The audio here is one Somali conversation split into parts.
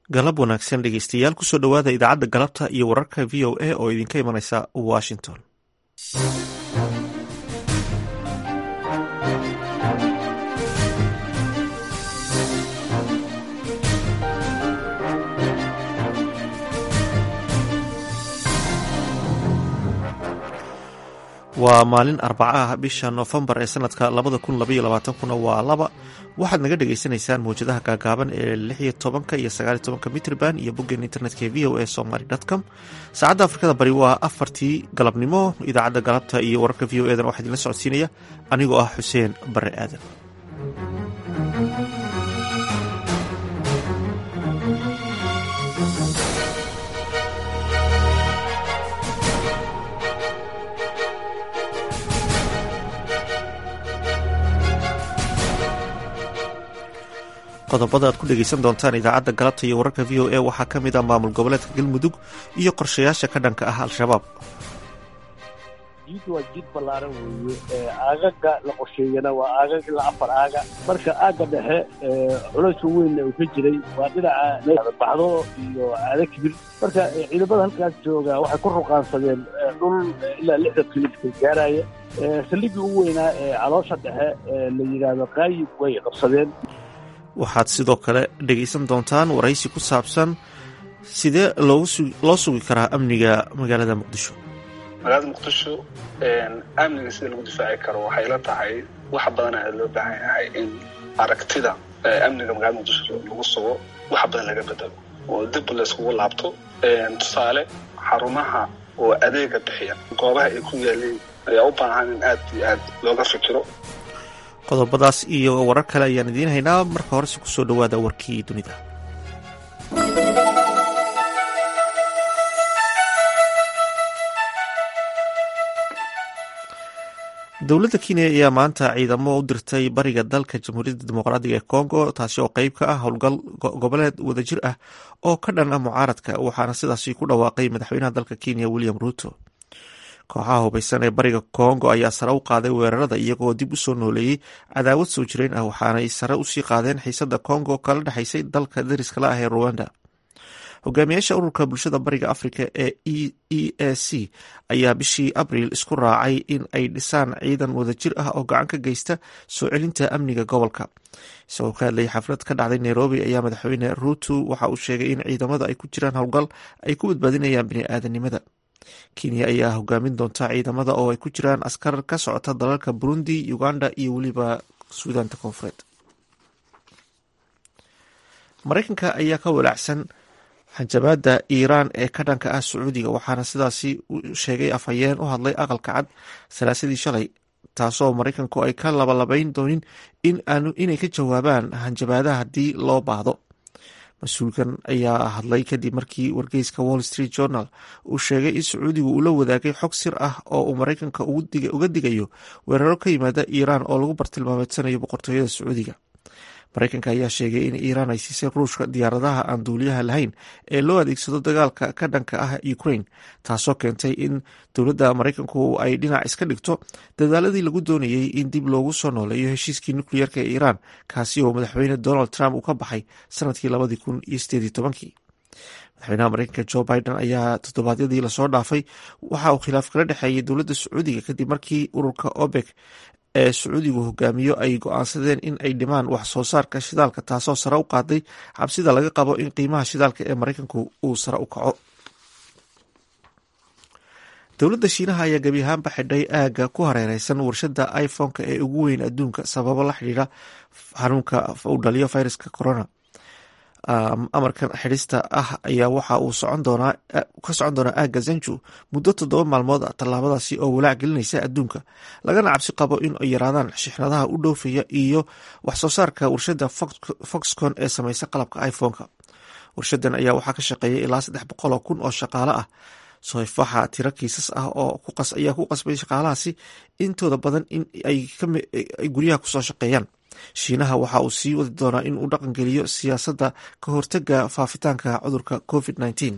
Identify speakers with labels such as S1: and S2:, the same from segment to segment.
S1: galab wanaagsan dhegeystayaal kusoo dhowaada idaacadda galabta iyo wararka v o a oo idinka imanaysa washington waa maalin arbaca ah bisha noofembar ee sanadka labada kun labaiyo labaatankuna waa laba waxaad naga dhagaysanaysaan mawjadaha gaagaaban ee lixiyo tobanka iyo sagaaliyo tobanka mitrban iyo boggeen internetka ee v o a somaly com saacadda afrikada bari waa afartii galabnimo idaacadda galabta iyo wararka v o edan waxaa idinla socodsiinaya anigoo ah xuseen bare aadan qodobada aad ku dhegeysan doontaan idaacadda galabta iyo wararka v o a waxaa ka mid ah maamul goboleedka galmudug iyo qorshayaasha ka dhanka ah al-shabaab
S2: jiid waa jiid ballaaran weeye aagaga la qorsheeyana waa aagag ilaa afar aaga marka aagga dhexe culayska weynna uu ka jiray waa dhinaca baxdo iyo aada kibir marka ciidamada halkaas jooga waxay ku ruqaansadeen dhul ilaa lixdan kilomitr gaaraya saldhiggii ugu weynaa ee caloosha dhexe la yidhaahdo qaayib way qabsadeen
S1: waxaad sidoo kale dhegaysan doontaan waraysi ku saabsan sidee loo sugi karaa amniga magaalada muqdisho
S3: magaalada muqdisho amniga sida lagu difaaci karo waxay la tahay wax badan ayaa loo baahan yahay in aragtida amniga magaalada muqdisho lagu sugo wax badan laga bedelo oo dib layskugu laabto tusaale xarumaha oo adeega bixiya goobaha ay ku yaaleen ayaa u baahan in aad iyo aad looga fikiro
S1: qodobadaas iyo warar kale ayaan idiin haynaa marka horese kusoo dhowaada warkii dunida dowladda kenya ayaa maanta ciidamo u dirtay bariga dalka jamhuuriyadda dimuqraadiga ee congo taasi oo qeyb ka ah howlgal goboleed wadajir ah oo ka dhan ah mucaaradka waxaana sidaasi ku dhawaaqay madaxweynaha dalka kenya william ruto kooxaha hubaysan ee bariga kongo ayaa sare u qaaday weerarada iyagoo dib usoo nooleeyey cadaawad soo jireen ah waxaanay sare usii qaadeen xiisada kongo kala dhexaysay dalka dariska la ah ee ruwanda hogaamiyaasha ururka bulshada bariga afrika ee e a c ayaa bishii abriil isku raacay in ay dhisaan ciidan wadajir ah oo gacan ka geysta soo celinta amniga gobolka isagoo ka hadlayay xaflad ka dhacday nairobi ayaa madaxweyne ruto waxa uu sheegay in ciidamada ay ku jiraan howlgal ay ku badbaadinayaan bini-aadanimada kenya ayaa hogaamin doonta ciidamada oo ay ku jiraan askar ka socota dalalka burundi uganda iyo weliba suudaanta koonfureed mareykanka ayaa ka walaacsan xanjabaada iiraan ee ka dhanka ah sacuudiga waxaana sidaasi sheegay afhayeen u hadlay aqalka cad salaasadii shalay taasoo mareykanku ay ka labalabayn doonin inay ka jawaabaan hanjabaadaha haddii loo baahdo mas-uulkan ayaa hadlay kadib markii wargeyska wall street journal uu sheegay in sacuudigu uu la wadaagay xog sir ah oo uu mareykanka uga digayo weeraro ka yimaada iiraan oo lagu bartilmaameedsanayo boqortooyada sacuudiga mareykanka ayaa sheegay in iiraan ay siisay ruushka diyaaradaha aan duuliyaha lahayn ee loo adeegsado dagaalka ka dhanka ah ukraine taasoo keentay in dowladda mareykanku ay dhinac iska dhigto dadaaladii lagu doonayey in dib loogu soo nooleeyo heshiiskii nukliyeerka ee iiraan kaasi oo madaxweyne donald trump uu ka baxay sanadkii labadii kun iyo sideedii tobankii madaxweynaha mareykanka jo biden ayaa toddobaadyadii lasoo dhaafay waxa uu khilaaf kala dhexeeyay dowladda sacuudiga kadib markii ururka obek ee sacuudigu hogaamiyo ay go-aansadeen in ay dhimaan wax soo saarka shidaalka taasoo sare u qaaday cabsida laga qabo in qiimaha shidaalka ee mareykanku uu sare u kaco dowladda shiinaha ayaa gebi ahaanba xidhay aagga ku hareereysan warshada iphone-ka ee ugu weyn adduunka sababo la xidhiira xanuunka uu dhaliyo viruska corona amarkan xidhista ah ayaa waxa uu ka socon doonaa aagga zanju muddo toddoba maalmood ah tallaabadaasi oo walaac gelinaysa adduunka lagana cabsi qabo in ay yaraadaan shixnadaha u dhoofaya iyo waxsoo saarka warshada foxcon ee sameysa qalabka iphone-ka warshadan ayaa waxaa ka shaqeeyay ilaa saddex boqol oo kun oo shaqaale ah soifaxa tiro kiisas ah oo ayaa ku qasbay shaqaalahaasi intooda badan in ay guryaha kusoo shaqeeyaan shiinaha waxa uu sii wadi doonaa in uu dhaqan geliyo siyaasadda ka hortaga faafitaanka cudurka covid nteen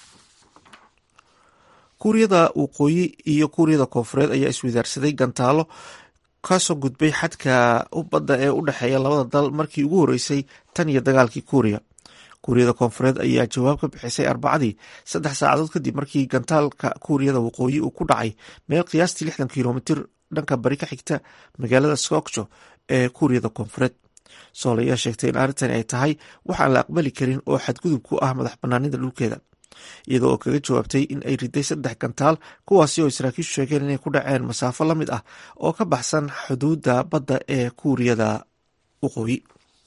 S1: kuuriyada waqooyi iyo kuuriyada koonfureed ayaa iswadaarsaday gantaalo kasoo gudbay xadka badda ee u dhexeeya labada dal markii ugu horeysay tan iyo dagaalkii kuuriya kuuriyada koonfureed ayaa jawaab ka bixisay arbacadii saddex saacadood kadib markii gantaalka kuuriyada waqooyi uu ku dhacay meel qiyaastii lixdan kilomitir dhanka bari ka xigta magaalada skokjo ee kuuriyada koonfureed sool ayaa sheegtay in arrintani ay tahay wax aan la aqbali karin oo xadgudub ku ah madax banaanida dhulkeeda iyadoo oo kaga jawaabtay in ay riday saddex gantaal kuwaasi oo saraakiishu sheegeen inay ku dhaceen masaafo la mid ah oo ka baxsan xuduudda badda ee kuuriyada waqooyi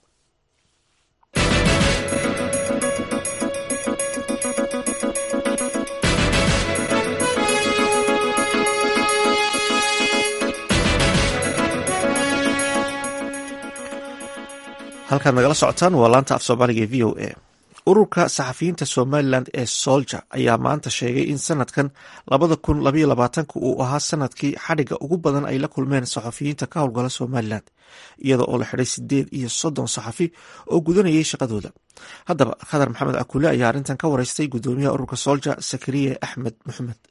S1: halkaad nagala socotaan waa laanta af soomaaliga ee v o a ururka saxafiyiinta somalilan ee solja ayaa maanta sheegay in sanadkan labada kun labaiyo labaatanka uu ahaa sanadkii xadhigga ugu badan ay la kulmeen saxafiyiinta ka howlgala somalilan iyada oo la xidhay sideed iyo soddon saxafi oo gudanayay shaqadooda haddaba khadar maxamed akule ayaa arrintan ka wareystay gudoomiyaha ururka solja sakariye axmed maxamed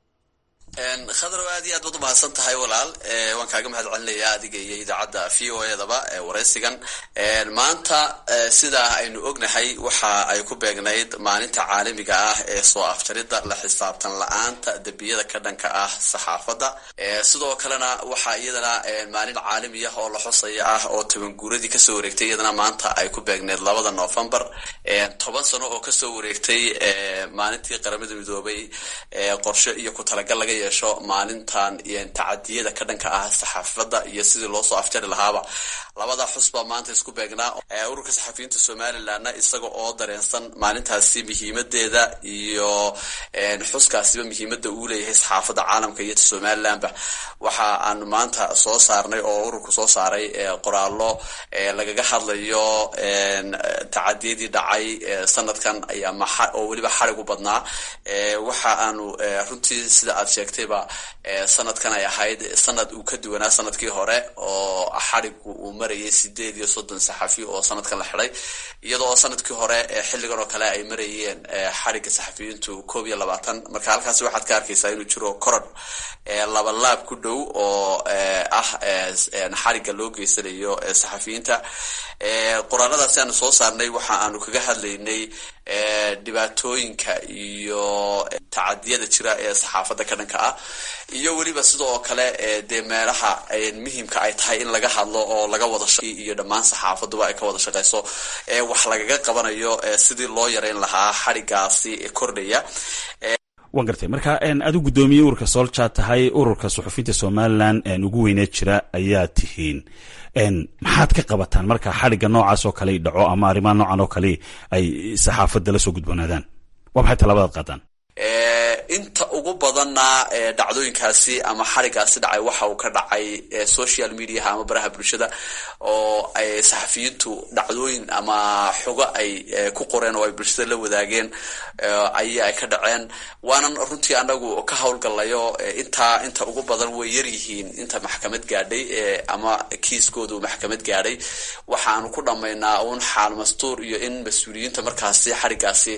S4: khadrow aad iyo aad baad umahadsan tahay walaal waan kaaga mahad celinayaa adiga iyo idaacadda v o edaba waraysigan maanta sidaa aynu ognahay waxa ay ku beegnayd maalinta caalamiga ah ee soo afjarida la xisaabtan la-aanta dembiyada ka dhanka ah saxaafadda sidoo kalena waxaa iyadana maalin caalami ah oo la xusaya ah oo tabanguuradii kasoo wareegtay iyadana maanta ay ku beegneyd labada novembar toban sano oo kasoo wareegtay maalintii qaramada midoobay qorshe iyo ku talagal laga yeesho maalintan tacadiyada ka dhanka ah saxaafadda iyo sidii loo soo afjari lahaaba labada xusbaa maanta isku beegnaa ururka saxafiyiinta somalilanna isaga oo dareensan maalintaasi muhiimadeeda iyo xuskaasiba muhiimada uu leeyahay saxaafadda caalamka iyo somalilanba waxa aan maanta soo saarnay oo ururku soo saaray qoraallo lagaga hadlayo tacadiyadii dhacay sanadkan oo weliba xarig u badnaa waxa aanu runtii sida aad sheegtayba sanadkan ay ahayd sanad uu ka duwanaa sanadkii hore oo xarigu uu marayay sideed iyo soddon saxafi oo sanadkan la xiday iyadoo sanadkii hore xilligan oo kale ay marayeen xariga saxafiyiintu koob iyo labaatan marka halkaasi waxaad ka arkaysaa inuu jiro korodh laba laab ku dhow oo ah xariga loo geysanayo saxafiyiinta qoraaladaasi aanu soo saarnay waxa aanu kaga hadlaynay dhibaatooyinka iyo tacadiyada jira ee saxaafadda ka dhanka ah iyo weliba sida oo kale dee meelaha muhimka ay tahay in laga hadlo oo laga wada iyo dhammaan saxaafaduba ay ka wada shaqeyso wax lagaga qabanayo sidii loo yareyn lahaa xarigaasi kordhaya
S5: waan gartay marka adu guddoomiye ururka solja tahay ururka suxufiyiinta somalilan ugu weyneed jira ayaa tihiin maxaad ka qabataan marka xadhigga noocaas oo kale dhaco ama arrimaha noocan oo kale ay saxaafadda la soo gudboonaadaan waa maxay tallaabadaad qaadaan
S4: inta ugu badanna dhacdooyinkaasi ama xarigaasi dhacay waxa uu ka dhacay social mediaha ama baraha bulshada oo ay saxafiyiintu dhacdooyin ama xogo ay ku qoreen oo ay bulshada la wadaageen aya ay ka dhaceen waanan runtii anagu ka howlgalayo intaa inta ugu badan way yaryihiin inta maxkamad gaadhay ama kiiskoodu maxkamad gaadhay waxaanu ku dhammaynaa uun xaal mastuur iyo in mas-uuliyiinta markaasi xarigaasi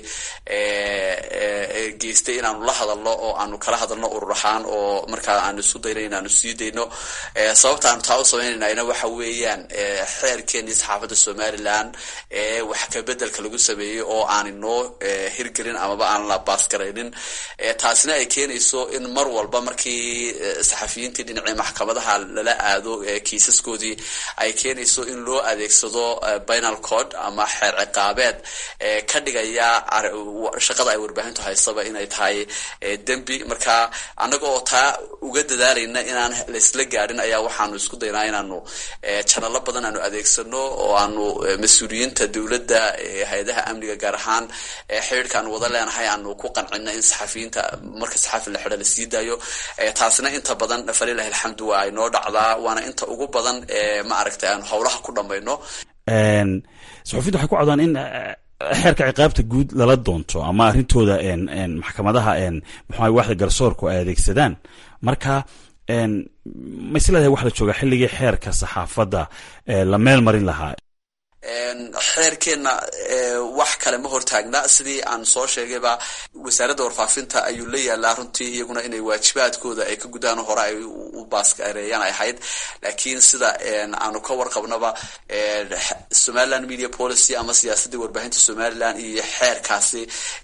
S4: geystay inaanu la hadalno oo aanu kala hadalno urur ahaan oo markaa aanu isu dayno inaanu sii dayno sababta aanu taa u samaynayna waxa weeyaan xeerkeenii saxaafadda somalilan ee wax kabedelka lagu sameeyey oo aan inoo hirgelin amaba aan la baasgaraynin taasina ay keenayso in mar walba markii saxafiyiintii dhinacii maxkamadaha lala aado kiisaskoodii ay keenayso in loo adeegsado binal code ama xeer ciqaabeed ka dhigaya shaqada ay warbaahintu haysaba inay tahay dembi marka annaga oo taa uga dadaalayna inaan laisla gaadhin ayaa waxaanu isku daynaa inaanu janalo badan aanu adeegsano oo aanu mas-uuliyiinta dowladda hay-adaha amniga gaar ahaan xidhiirka aanu wada leenahay aanu ku qancino in saxafiyiinta marka saxafi la xidho lasii daayo taasina inta badan falilahi alxamdu waa ay noo dhacdaa waana inta ugu badan ma aragtay aanu howlaha ku dhamayno
S5: saxufiyiinta waxay ku codaan in xeerka ciqaabta guud lala doonto ama arrintooda maxkamadaha muxua waxda garsoorku ay adeegsadaan marka ma isleedahay wax la joogaa xilligii xeerka saxaafadda la meel marin lahaa
S4: xeerkeenna wax kale ma hortaagna sidii aan soo sheegayba wasaaradda warfaafinta ayuu la yaalaa runtii iyaguna inay waajibaadkooda ay ka gudaan hore ay u baaskareeyaan ay ahayd laakiin sida aanu ka warqabnaba somaliland media policy ama siyaasadii warbaahinta somaliland iyo xeerkaasi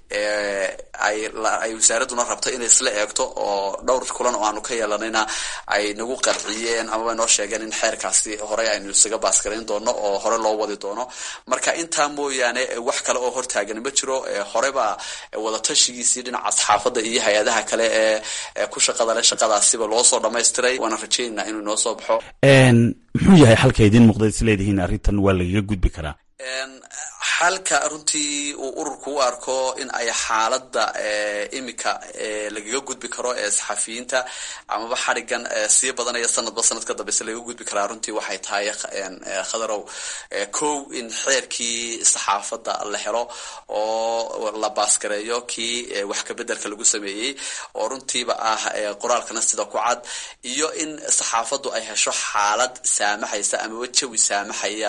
S4: ay wasaaraduna rabto inay isla eegto oo dhowr kulan oo aanu ka yeelanayna ay nagu qarciyeen amaba noo sheegeen in xeerkaasi horey aynu isaga baaskarayn doono oo hore loo wadi doono marka intaa mooyaane wax kale oo hortaagan ma jiro horeba wadatashigiisii dhinaca saxaafadda iyo hay-adaha kale ee ku shaqada le shaqadaasiba loo soo dhamaystiray waana rajaynaa inuu inoo soo baxo
S5: muxuu yahay xalka idiin muuqda is leedihiin arrintan waa lagaga gudbi karaa
S4: xalka runtii uu ururku u arko in ay xaaladda imika lagaga gudbi karo ee saxafiyiinta amaba xadhigan sii badanaya sanadba sanad ka dambeyse lagaga gudbi karaa runtii waxay tahay khadarow kow in xeerkii saxaafadda la helo oo la baaskareeyo kii wax kabeddelka lagu sameeyey oo runtiiba ah qoraalkana sida ku cad iyo in saxaafaddu ay hesho xaalad saamaxaysa amaba jawi saamaxaya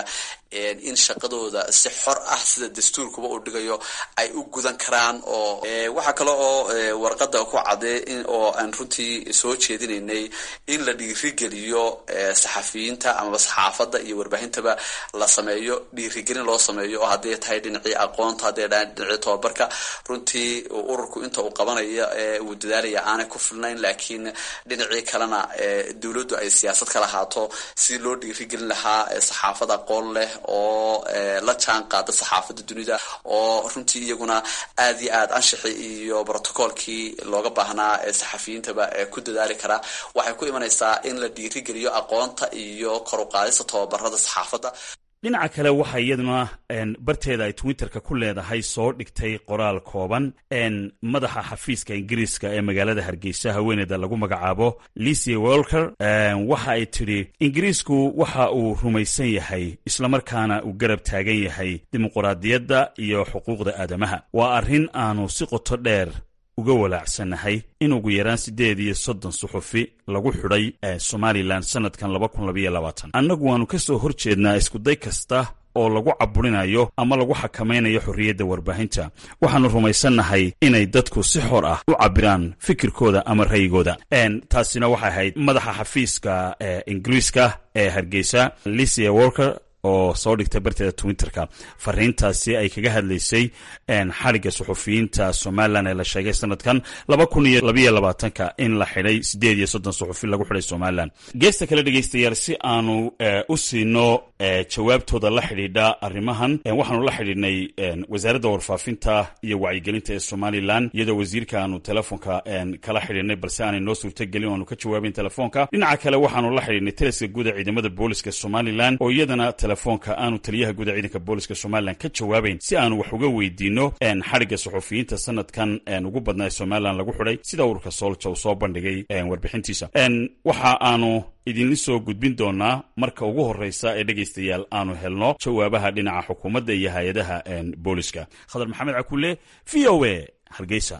S4: in shaqadooda si xor ah sida dastuurkuba uu dhigayo ay u gudan karaan oo waxaa kale oo warqada ku cadee oo aan runtii soo jeedinaynay in la dhiirigeliyo saxafiyiinta amaba saxaafadda iyo warbaahintaba la sameeyo dhiirigelin loo sameeyo oo hadday tahay dhinacii aqoonta hadday dhahay dhinacii tobabarka runtii ururku inta uu qabanayo uu dadaalaya aanay ku filnayn laakiin dhinacii kalena dowladdu ay siyaasad ka lahaato si loo dhiirigelin lahaa saxaafad aqoon leh oo la jaan qaada saxaafadda dunida oo runtii iyaguna aad iyo aad anshaxi iyo brotocoolkii looga baahnaa ee saxafiyiintaba ku dadaali karaa waxay ku imanaysaa in la dhiirigeliyo aqoonta iyo kor u qaadista tobabarada saxaafadda
S5: dhinaca kale waxaa iyaduna barteeda ay twitterka ku leedahay soo dhigtay qoraal kooban madaxa xafiiska ingiriiska ee magaalada hargeysa haweeneyda lagu magacaabo licia wolker waxa ay tidhi ingiriisku waxa uu rumaysan yahay islamarkaana uu garab taagan yahay dimuquraadiyadda iyo xuquuqda aadamaha waa arrin aanu si qoto dheer uga walaacsannahay in ugu yaraan siddeed iyo soddon suxufi lagu xidhay somalilan sanadkan laba kun labaiyo labaatan annagu waannu ka soo hor jeednaa iskuday kasta oo lagu caburinayo ama lagu xakamaynayo xorriyadda warbaahinta waxaannu rumaysannahay inay dadku si xor ah u cabiraan fikirkooda ama ra'yigooda taasina waxay ahayd madaxa xafiiska ingiriiska ee hargeysa licia walker oo soo dhigtay barteeda twitterka fariintaasi ay kaga hadlaysay xadhigga suxufiyiinta somalilan ee la sheegay sanadkan laba kun iyo labayo labaatanka in la xidhay siddeed iyo soddon suxufi lagu xidhay somalilan geesta kale dhegaystayaal si aanu u siino jawaabtooda la xidhiidha arrimahan waxaanu la xidhiidhnay wasaaradda warfaafinta iyo wacyigelinta ee somalilan iyadoo wasiirka aanu telefoonka kala xidhiidhnay balse aanay noo suurtagelin o aanu ka jawaabayn telefoonka dhinaca kale waxaanu la xidhiidhnay taliska guud ee ciidamada booliska somalilan oo iyadana telefoonka aanu taliyaha guud ee ciidanka booliska somalilan ka jawaabayn si aanu wax uga weydiino xadhigga suxufiyiinta sanadkan ugu badnaa ee somalilan lagu xidhay sida ururka soolja uu soo bandhigay warbixintiisa waxa aanu idinla soo gudbin doonaa marka ugu horreysa ee dhegaystayaal aanu helno jawaabaha dhinaca xukuumadda iyo hay-adaha booliska khadar maxamed cakulle v o a hargeysa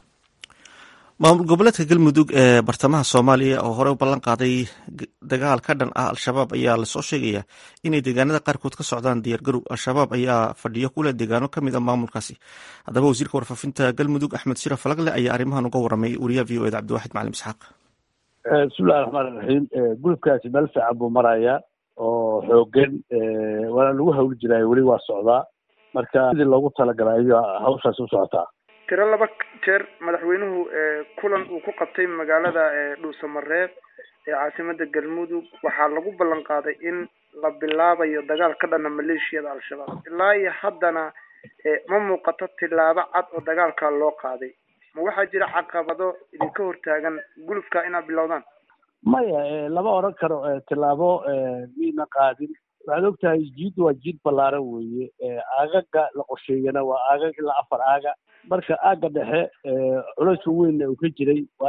S1: maamul goboleedka galmudug ee bartamaha soomaaliya oo hore u ballan qaaday dagaal ka dhan ah al-shabaab ayaa lasoo sheegaya inay deegaanada qaarkood ka socdaan diyaargarow al-shabaab ayaa fadhiyo kuleh deegaano ka mid a maamulkaasi haddaba wasiirka warfaafinta galmudug axmed shira falagle ayaa arrimahan uga waramay wariyaha v o eda cabdiwaxid macalin isxaaq
S2: bismillahi raxmaan iraxiim gulubkaasi meel fiican buu marayaa oo xoogan waana lagu hawli jiraayo weli waa socdaa marka sidii loogu talagalay ayaa hawshaasi u socotaa
S6: tiro laba jeer madaxweynuhu kulan uu ku qabtay magaalada dhuusamareeb ee caasimada galmudug waxaa lagu ballan qaaday in la bilaabayo dagaal ka dhana maleeshiyada al-shabaab ilaa iyo haddana ma muuqato tilaabo cad oo dagaalka loo qaaday ma waxaa jira caqabado idinka hortaagan gulufka inaad bilowdaan
S2: maya lama odran karo tilaabo miina qaadin waxaad ogtahay jiid waa jiid ballaaran weeye aagaga la qorsheeyana waa aagag ilaa afar aaga marka aagga dhexe culayska weynna uu ka jiray waa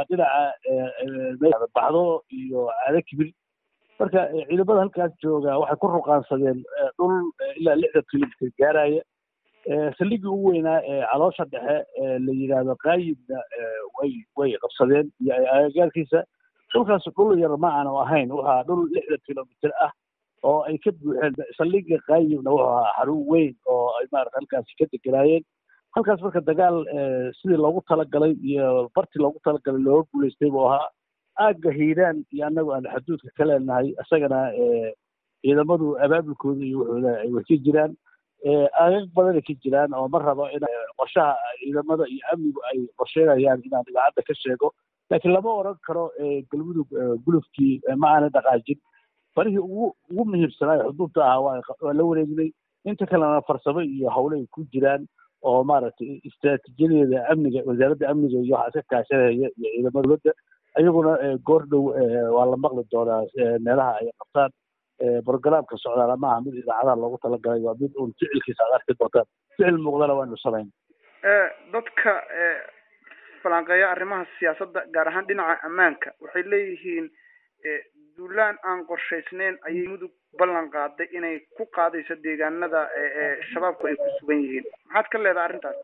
S2: dhinaca baxdo iyo caado kibir marka ciidamada halkaas jooga waxay ku ruqaansadeen dhul ilaa lixdan kilomitr gaaraya saldhiggii ugu weynaa ee caloosha dhexe la yidhaahdo qaayibna way way qabsadeen iyo agagaarkiisa dhulkaas dhul yar ma aanu ahayn waxaa dhul lixdan kilomitr ah oo ay ka buuxeen saldhigga qaayibna wuxuu ahaa xarun weyn oo ay maarata halkaasi ka deganaayeen halkaas marka dagaal sidii loogu talagalay iyo bartii loogu talagalay looga guulaystay buu ahaa aagga hiiraan iyo annagu aan xuduudka ka leenahay isagana ciidamadu abaabulkooda iyo wuxuuda ay wasi jiraan aagag badanay ka jiraan oo ma rabo in qorshaha ciidamada iyo amnigu ay qorsheynayaan inaan idaacadda ka sheego laakiin lama oran karo galmudug gulufkii ma aanay dhaqaajin farihii ugu ugu muhiimsanaayo xuduudta ahaa waa la wareegnay inta kalena farsamo iyo howle ay ku jiraan oo maaragtay istraatiijiyadeeda amniga wasaaradda amniga iyo waxaa iska kaashanaya iyo ciidamada dowladda iyaguna goor dhow waa la maqli doonaa meelaha ay qabtaan brogramka socdaala maaha mid idaacadaha loogu talagalay waa mid uun ficilkiisa aad arki doontaan ficil muuqdana waanu samayn
S6: dadka falanqeeya arrimaha siyaasadda gaar ahaan dhinaca ammaanka waxay leeyihiin duulaan aan qorshaysneyn ayay mudug ballan qaaday inay ku qaadayso deegaanada shabaabku ay ku sugan yihiin maxaad ka leedahay arrintaas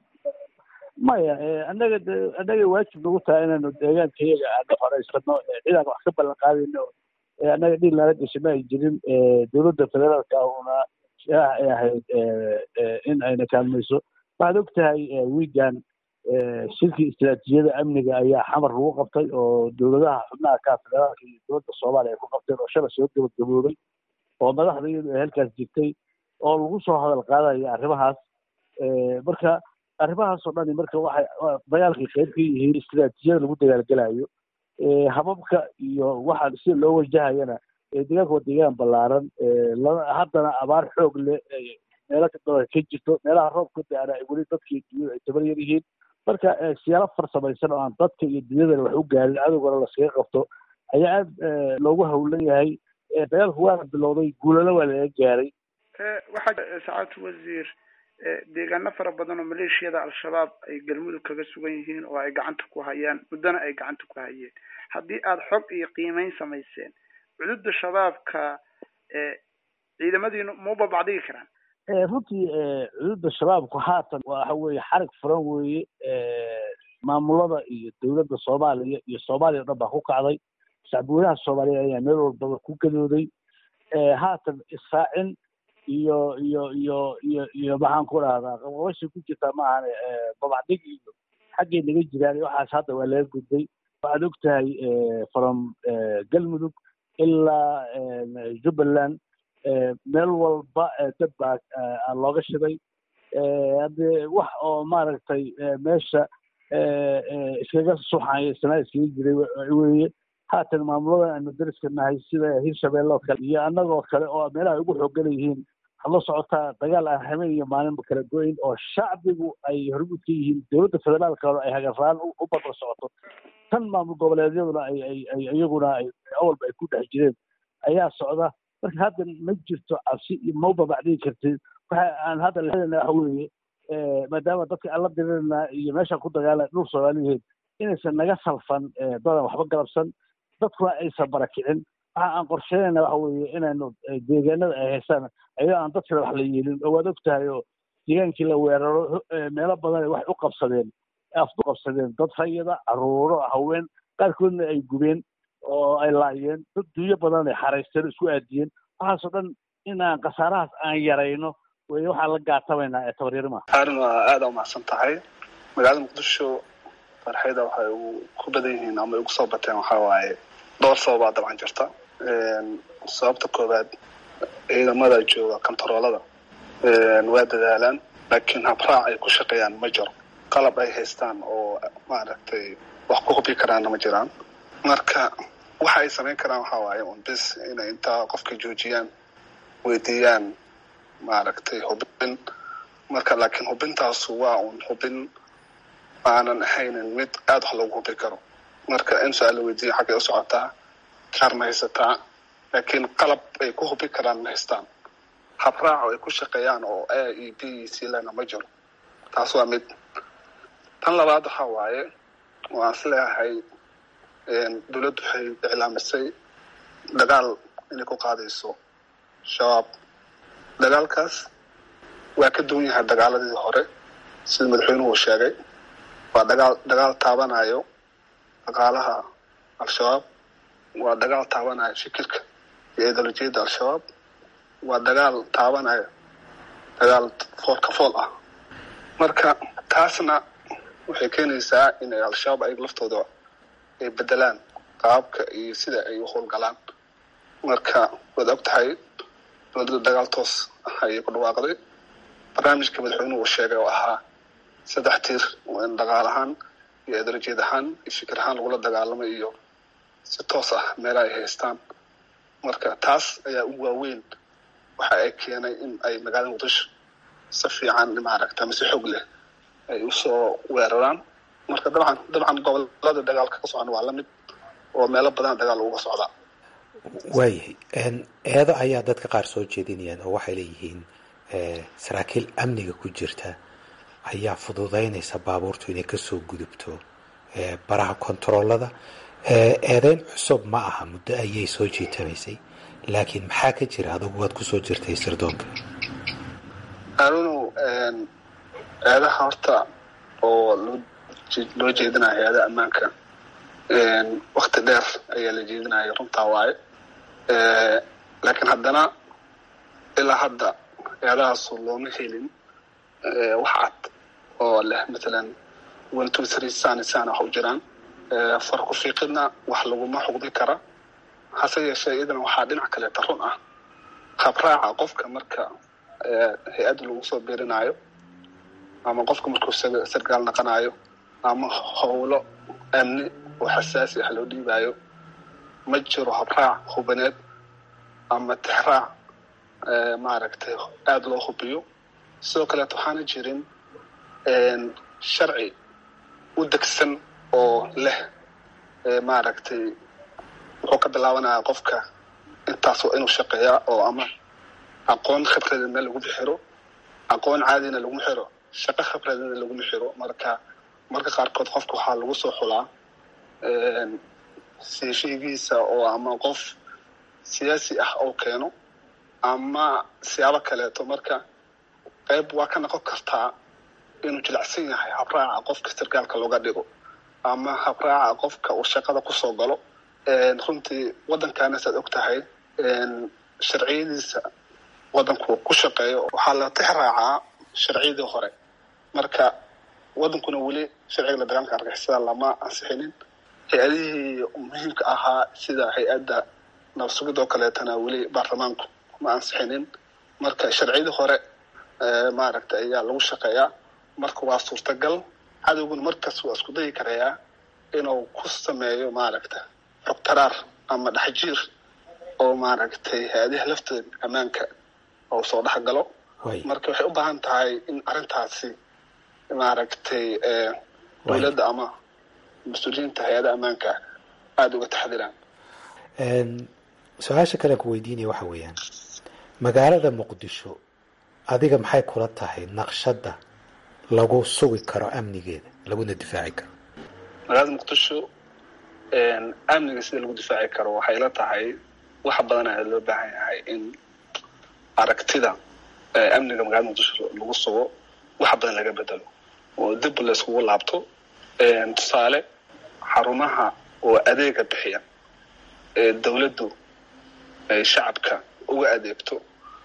S2: maya annaga de annaga waajib nagu tahay inaynu deegaanka iyaga aana horeysano cidaan wax ka ballan qaadayno annaga dhil nala gashay ma ay jirin dowladda federaalka una ay ahayd in ayna kaalmayso waxaad og tahay wiigan shirkii istraatiijiyada amniga ayaa xamar lagu qabtay oo dowladaha xubnaha ka federaalka iyo dowladda soomaaliya ay ku qabteen oo shala soo gabagaboobay oo madaxda iyadu ay halkaas jirtay oo lagu soo hadal qaadaya arrimahaas marka arrimahaas oo dhani marka waxay dagaalkay qayb ka yihiin istraatiijiyada lagu dagaalgelayo hababka iyo waxa sida loo wajahayana deegaanka waa deegaan ballaaran haddana abaar xoog leh meelo kadaba ka jirto meelaha roobka da-ana ay weli dadka iyo dunyada ay tabar yar yihiin marka siyaalo farsamaysan oo aan dadka iyo dunyadana wax u gaarin cadowgana laskaga qabto ayaa aad loogu hawlan yahay dagaalku waana bilowday guulana waa laga gaaray
S6: waxaa sacaadatu wasiir deegaano fara badan oo maleeshiyada al-shabaab ay galmudug kaga sugan yihiin oo ay gacanta ku hayaan muddona ay gacanta ku hayeen haddii aada xog iyo qiimeyn samayseen cududa shabaabka ciidamadiinu ma babacdigi karaan
S2: runtii cududa shabaabku haatan waxa weeye xarig furan weeye maamulada iyo dowladda soomaaliya iyo soomaaliya o dhan baa ku kacday shacbweynaha soomaaliya ayaa meel walbaba ku gadooday haatan israacin iyo iyo iyo iyo iyo maxaan ku dhahdaa qabqabashay ku jirtaa maahan babacdig iyo xaggay naga jiraan waxaas hadda waa laga gudbay waxaad og tahay from galmudug ilaa jubbaland meel walba dad baa looga shiday haddee wax oo maaragtay meesha iskaga suxaya sanaa iskaga jiray weye haatan maamulada aanu dariska nahay sida hirshabeelle oo kale iyo annagoo kale oo meelaha ugu xoogan yihiin waxaad la socotaa dagaal aan habeen iyo maalinba kala go-in oo shacbigu ay hormuud ka yihiin dowladda federaalka ay hagarraan u barbar socoto tan maamul goboleedyaduna ay ay ay iyaguna ay awalba ay ku dhex jireen ayaa socda marka hadda ma jirto cabsi iyo ma babacdigi kartid waxa aan hadda leedana waxa weeye maadaama dadka aan la dirirna iyo meeshaan ku dagaala dhul soomaaliyeed inaysan naga salfan dadan waxba galabsan dadkuna aysan barakicin waxa aan qorsheynayna waxa weeye inaynu deegaanada ay haystaan ayadoo aan dad kale wax la yeelin oo waad og tahay oo deegaankii la weeraro meelo badan waxay u qabsadeen afku qabsadeen dad rayada caruuro haween qaarkoodna ay gubeen oo ay laayeen dad dunyo badan ay xaraysteen isku aadiyeen waxaasoo dhan inaan khasaarahaas aan yarayno wey waxaan la gaatabaynaa ee tabaryarima
S3: arrin waa aada umacsan tahay magaalada muqdisho farxayda waxay ku badan yihiin ama ugu soo bateen waxaa waaye dhowr sababaa dabcan jirta sababta koowaad ciidamada jooga kontaroolada waa dadaalaan laakiin habraac ay ku shaqeeyaan ma jiro qalab ay haystaan oo maaragtay wax ku hubi karaanna ma jiraan marka waxa ay samayn karaan waxaa waaye un bis inay intaa qofka joojiyaan weydiiyaan maaragtay hubin marka laakiin hubintaasu waa un hubin aanan ahaynin mid aada wax loogu hubi karo marka in su-aal la weydiiya xaggay u socotaa kaar ma haysataa laakiin qalab ay ku hubi karaan ma haystaan habraac ay ku shaqeeyaan oo a e b c lena ma jiro taas waa mid tan labaad waxaa waaye waan is leeyahay dowladdu waxay iclaamisay dagaal inay ku qaadayso shabaab dagaalkaas waa ka duwan yahay dagaaladii hore sida madaxweynuhu sheegay waa dagaal dagaal taabanayo dhaqaalaha al-shabaab waa dagaal taabanayo fikirka iyo ideolojiyadda al-shabaab waa dagaal taabanaya dagaal fool ka fool ah marka taasna waxay keenaysaa in ay al-shabaab ayaga laftooda ay bedelaan qaabka iyo sida ay u howlgalaan marka waad og tahay dowladda dagaal toos ah ayay ku dhawaaqday barnaamijka madaxweynuhu uu sheegay oo ahaa saddex tiir oo in dhaqaal ahaan iyo edarajeed ahaan iyo fikir ahaan lagula dagaalamay iyo si toos ah meelaha ay haystaan marka taas ayaa u waaweyn waxa ay keenay in ay magaalada muqdisho si fiican maaragta mise xoog leh ay usoo weeraraan marka dabcan dabcan gobolada dagaalka ka socon waa lamid oo meelo badan dagaal uga socdaa
S7: waayahay eedo ayaa dadka qaar soo jeedinayaan oo waxay leeyihiin saraakiil amniga ku jirta ayaa fududeynaysa baabuurtu inay kasoo gudubto baraha kontaroolada eedeyn cusub ma aha muddo ayay soo jiitamaysay laakiin maxaa ka jira adugu waad kusoo jirtay sirdoonka
S3: anuunu eedaha horta oo loo jeedinaya hay-adaha ammaanka wakti dheer ayaa la jeedinaya runtaa waaye laakiin haddana ilaa hadda eedahaasu looma helin wax cad oo leh matalan one two three sani sana wax u jiraan farku fiiqidna wax laguma xugdi kara hase yeeshee iyadana waxaa dhinac kaleeta run ah habraaca qofka marka hay-adda lagu soo birinaayo ama qofka markuu sargaal naqanayo ama howlo amni oo xasaasi ah loo dhiibaayo ma jiro habraac hubaneed ama tixraac maaragtay aada loo hubiyo sidoo kaleeto waxaana jirin sharci u degsan oo leh maaragtay wuxuu ka bilaabanayaa qofka intaas waa inuu shaqeeyaa oo ama aqoon khibrada meel laguma xiro aqoon caadina laguma xiro shaqo khibradina laguma xiro marka marka qaarkood qofka waxaa lagu soo xulaa siishigiisa oo ama qof siyaasi ah oo keeno ama siyaabo kaleeto marka qayb waa ka noqon kartaa inuu jilicsan yahay habraaca qofka sargaalka looga dhigo ama habraaca qofka uu shaqada kusoo galo runtii waddankaana saad og tahay sharciyadiisa waddanku ku shaqeeyo waxaa la tix raacaa sharciyadii hore marka waddankuna weli sharciga la dagaalanka argixisada lama ansixinin hay-adihii muhiimka ahaa sida hay-adda nabsugid oo kaleetana weli baarlamaanku ma ansixinin marka sharciyadii hore maaragta ayaa lagu shaqeeyaa marka waa suurtagal cadowguna markas waa isku dayi karayaa inuu ku sameeyo maaragta xogtaraar ama dhexjiir oo maaragtay hay-adaha laftooda ammaanka oo soo dhex galo marka waxay u baahan tahay in arrintaasi maaragtay dowladda ama mas-uuliyiinta hay-adaha ammaanka aada uga taxdiraan
S7: su-aasha kale ku weydiinaya waxa weeyaan magaalada muqdisho adiga maxay kula tahay naqshadda lagu sugi karo amnigeeda laguna difaaci karo
S3: magaalada muqdisho amniga sida lagu difaaci karo waxay la tahay wax badan ayaa loo baahan yahay in aragtida amniga magaalada muqdisho lagu sugo wax badan laga bedelo oo dib la iskugu laabto tusaale xarumaha oo adeega bixiya ee dowladdu ay shacabka uga adeegto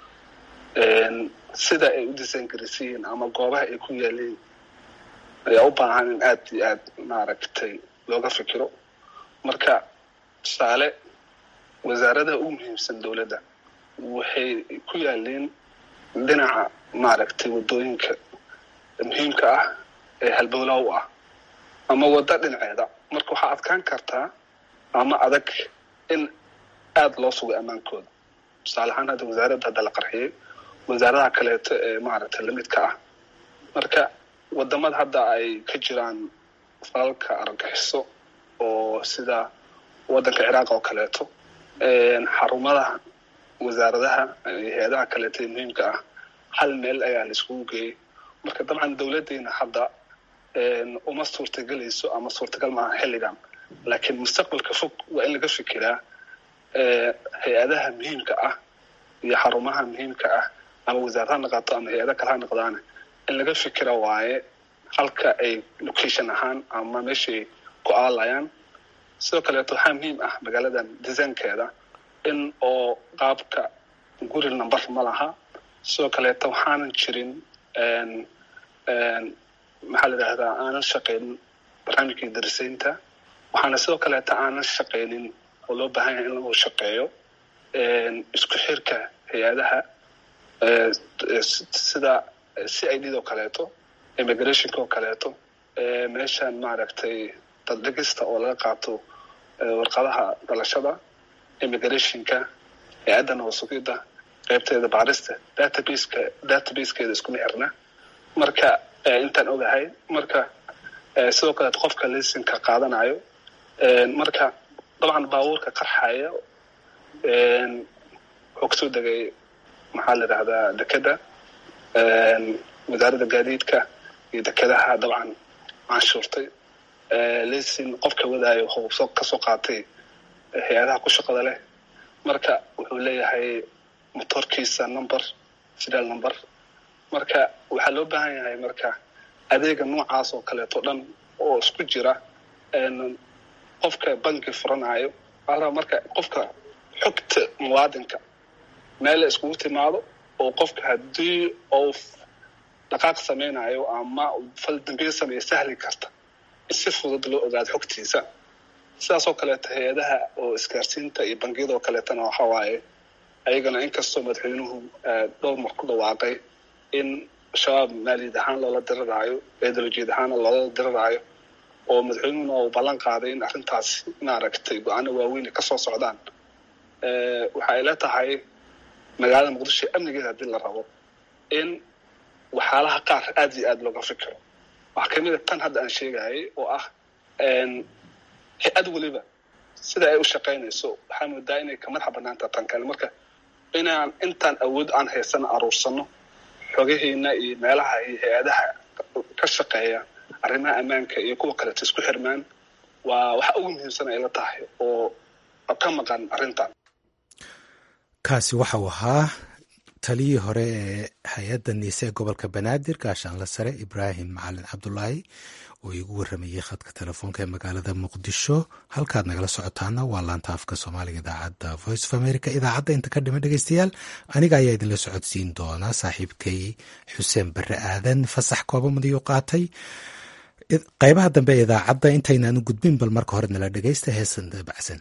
S3: sida ay u disayngarisiyiin ama goobaha ay ku yaaliin ayaa u baahan in aada iyo aad maaragtay looga fikiro marka tusaale wasaaradaha ugu muhiimsan dowladda waxay ku yaaliin dhinaca maaragtay waddooyinka muhiimka ah ee halbowlaha u ah ama waddo dhinaceeda marka waxaa adkaan kartaa ama adag in aada loo sugo ammaankooda tusaale ahaan hadda wasaaradda hadda la qarxiyey wasaaradaha kaleeto ee maaragtay lamidka ah marka wadamada hadda ay ka jiraan falalka argagixiso oo sida waddanka ciraaq oo kaleeto xarumadaha wasaaradaha iyo hay-adaha kaleeto ee muhiimka ah hal meel ayaa la iskugu geeyey marka dabcan dowladdeena hadda uma suurtagelayso ama suurtagal maaha xilligan laakiin mustaqbalka fog waa in laga fikiraa hay-adaha muhiimka ah iyo xarumaha muhiimka ah ama wasaarad ha noqoto ama hay-ada kale ha noqdaane in laga fikira waaye halka ay location ahaan ama meeshay ku aalayaan sidoo kaleeto waxaa muhiim ah magaaladan desaynkeeda in oo qaabka guri number ma laha sidoo kaleeta waxaanan jirin maxaa la yidhahdaa aanan shaqaynin barnaamijkii darisaynta waxaana sidoo kaleeta aanan shaqaynin oo loo baahan yahay in lagu shaqeeyo isku xirka hay-adaha sida c i d oo kaleeto immigrationka oo kaleeto meeshan maaragtay daddhigista oo laga qaato warqadaha dhalashada immigrationka hay-adda nabasugidda qaybteeda baarista databaseka databasekeeda iskuma xirna marka intaan ogahay marka sidoo kaleeto qofka lisinka qaadanayo marka dabcan baabuurka qarxaya wuxuu kasoo degay maxaa la yidhahdaa dekeda wasaaradda gaadiidka iyo dekedaha dabcan canshuurtay lisin qofka wadaayo wuxuu kasoo qaatay hay-adaha ku shaqada leh marka wuxuu leeyahay motorkiisa number serial number marka waxaa loo baahan yahay marka adeega noocaas oo kaleeto dhan oo isku jira qofka banki furanayo ala marka qofka xogta muwaadinka meel la iskugu timaado oo qofka haddii uu dhaqaaq samaynayo ama fal dambiye sameeya sahli karta in si fudud loo ogaado xogtiisa sidaas oo kaleeto hay-adaha oo isgaarsiinta iyo bangiyada oo kaleetana waxa waaye ayagana inkastoo madaxweynuhu dhowr mar ku dhawaaqay in shabaab maaliyad ahaan loola diriraayo ideolojiyad ahaana loola diriraayo oo madaxweynuhuna uu ballan qaaday in arrintaas maaragtay go-aano waaweyn kasoo socdaan waxa ay la tahay magaalada muqdisho amnigeeda haddii la rabo in waxyaalaha qaar aad iyo aad looga fikiro waxaa kamid a tan hadda aan sheegayay oo ah hay-ad weliba sida ay u shaqaynayso waxaa moodaa inay ka madaxa banaanta tan kale marka inaan intaan awood aan haysano aruursano xogaheena iyo meelaha iyo hay-adaha ka shaqeeya arrimaha ammaanka iyo kuwa kaleeto isku xirmaan waa waxa ugu muhiimsan ay la tahay oo ka maqan arrintan
S7: kaasi waxa uu ahaa taliyii hore ee hay-adda niise ee gobolka banaadir gaashaanle sare ibraahim macalin cabdulaahi oo iigu waramayey khadka telefoonka ee magaalada muqdisho halkaad nagala socotaana waa laanta afka soomaaliga idaacadda voice of america idaacadda inta ka dhiman dhegeystayaal aniga ayaa idinla socodsiin doona saaxiibkay xuseen barre aadan fasax koobamadiyu qaatay qaybaha dambe ee idaacadda intaynaan u gudbin bal marka hore nala dhegeysta heesan dabacsan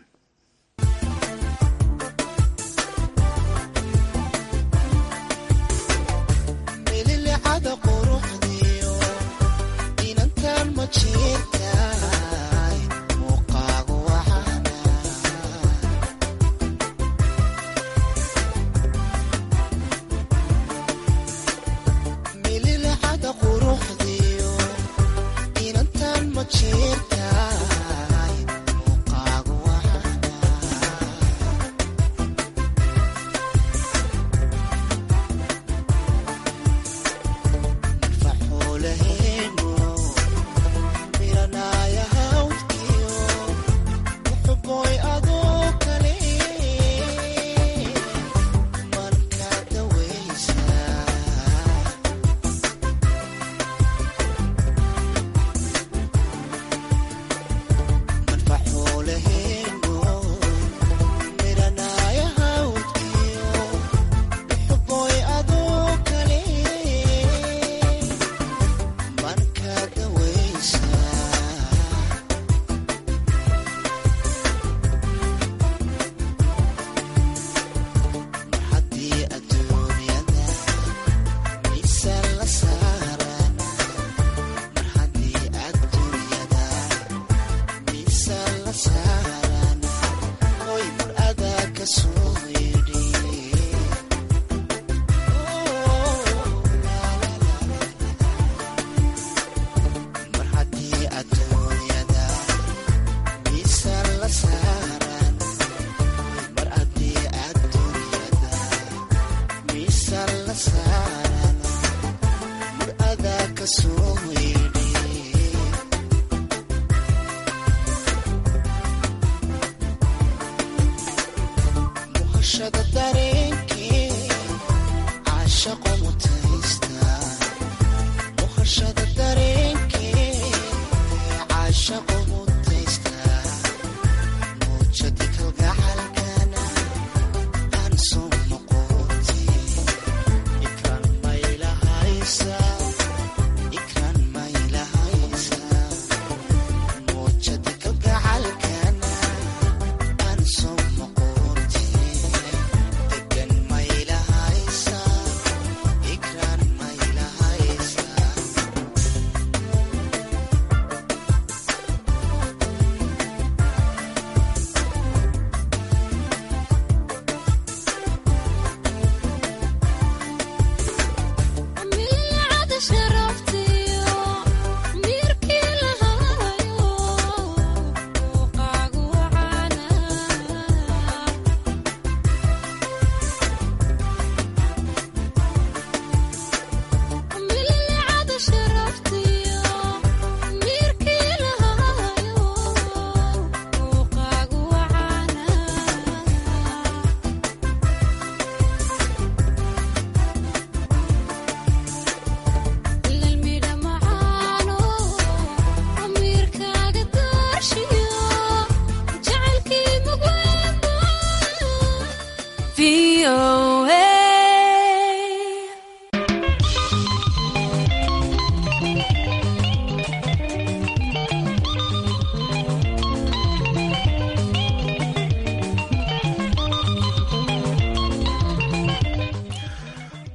S8: Mucha de calgacalcana, tan solo con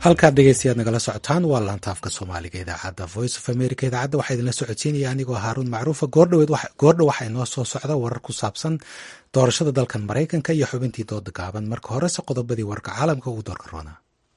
S7: halkaad dhegeystayaad nagala socotaan waa laantaafka soomaaliga idaacadda voice of america idaacadda waxaa idinla socodsiinaya anigoo haaruun macruufa goordhow waxaa inoo soo socda warar ku saabsan doorashada dalkan maraykanka iyo xubintii dooda gaaban marka horese qodobadii warka caalamka ugu doorka roona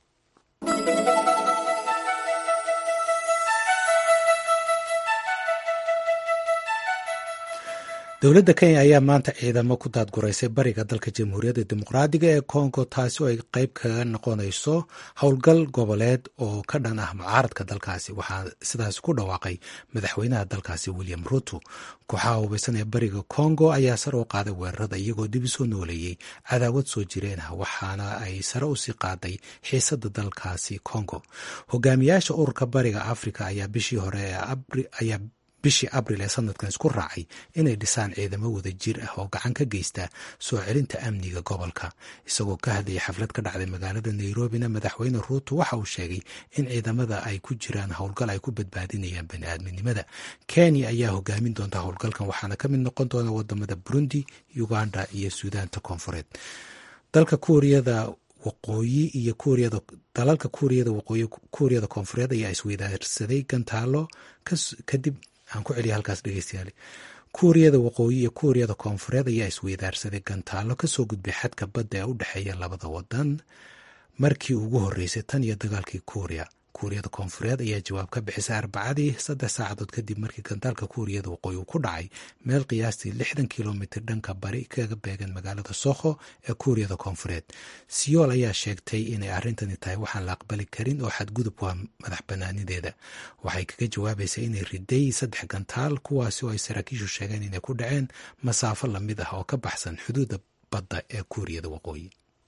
S7: dowladda kenya ayaa maanta ciidamo ku daadguraysay bariga dalka jamhuuriyadda dimuqraadiga ee congo taasi oo ay qeyb kaga noqonayso howlgal goboleed oo ka dhan ah mucaaradka dalkaasi waxaa sidaas ku dhawaaqay madaxweynaha dalkaasi william ruto kooxaha hubaysan ee bariga congo ayaa sare u qaaday weerarada iyagoo dib usoo nooleeyey cadaawad soo jireen ah waxaana ay sare usii qaaday xiisada dalkaasi congo hogaamiyaasha ururka bariga africa ayaa bishii hore ayaa bishii abril ee sanadkan isku raacay inay dhisaan ciidamo wada jir ah oo gacan ka geysta soo celinta amniga gobolka isagoo ka hadlayay xaflad ka dhacday magaalada nairobina madaxweyne ruuto waxa uu sheegay in ciidamada ay ku jiraan howlgal ay ku badbaadinayaan baniaadminimada kenya ayaa hogaamin doonta howlgalkan waxaana ka mid noqon doona wadamada burundi uganda iyo suudaanta koonfureed dalka kuuriyada waqooyi iyo kuuriyada dalalka kuuriyada waqooyi kuuriyada koonfureed ayaa isweydaarsaday gantaalo kadib aan ku celiya halkaas dhegeystayaal kuuriyada waqooyi iyo kuuriyada koonfureed ayaa isweydaarsaday gantaalo kasoo gudbay xadka badda ee u dhexeeya labada wadan markii ugu horeysay tan iyo dagaalkii kuuriya kuuriyada koonfureed ayaa jawaab ka bixisay arbacadii saddex saacadood kadib markii gantaalka kuuriyada waqooyi uu ku dhacay meel qiyaastii lixdan kilomitr dhanka bari kaga beegan magaalada sokho ee kuuriyada koonfureed siyool ayaa sheegtay inay arrintani tahay waxaan la aqbali karin oo xadgudub waa madax banaanideeda waxay kaga jawaabaysaa inay riday saddex gantaal kuwaasi oo ay saraakiishu sheegeen inay ku dhaceen masaafo lamid ah oo ka baxsan xuduudda badda ee kuuriyada waqooyi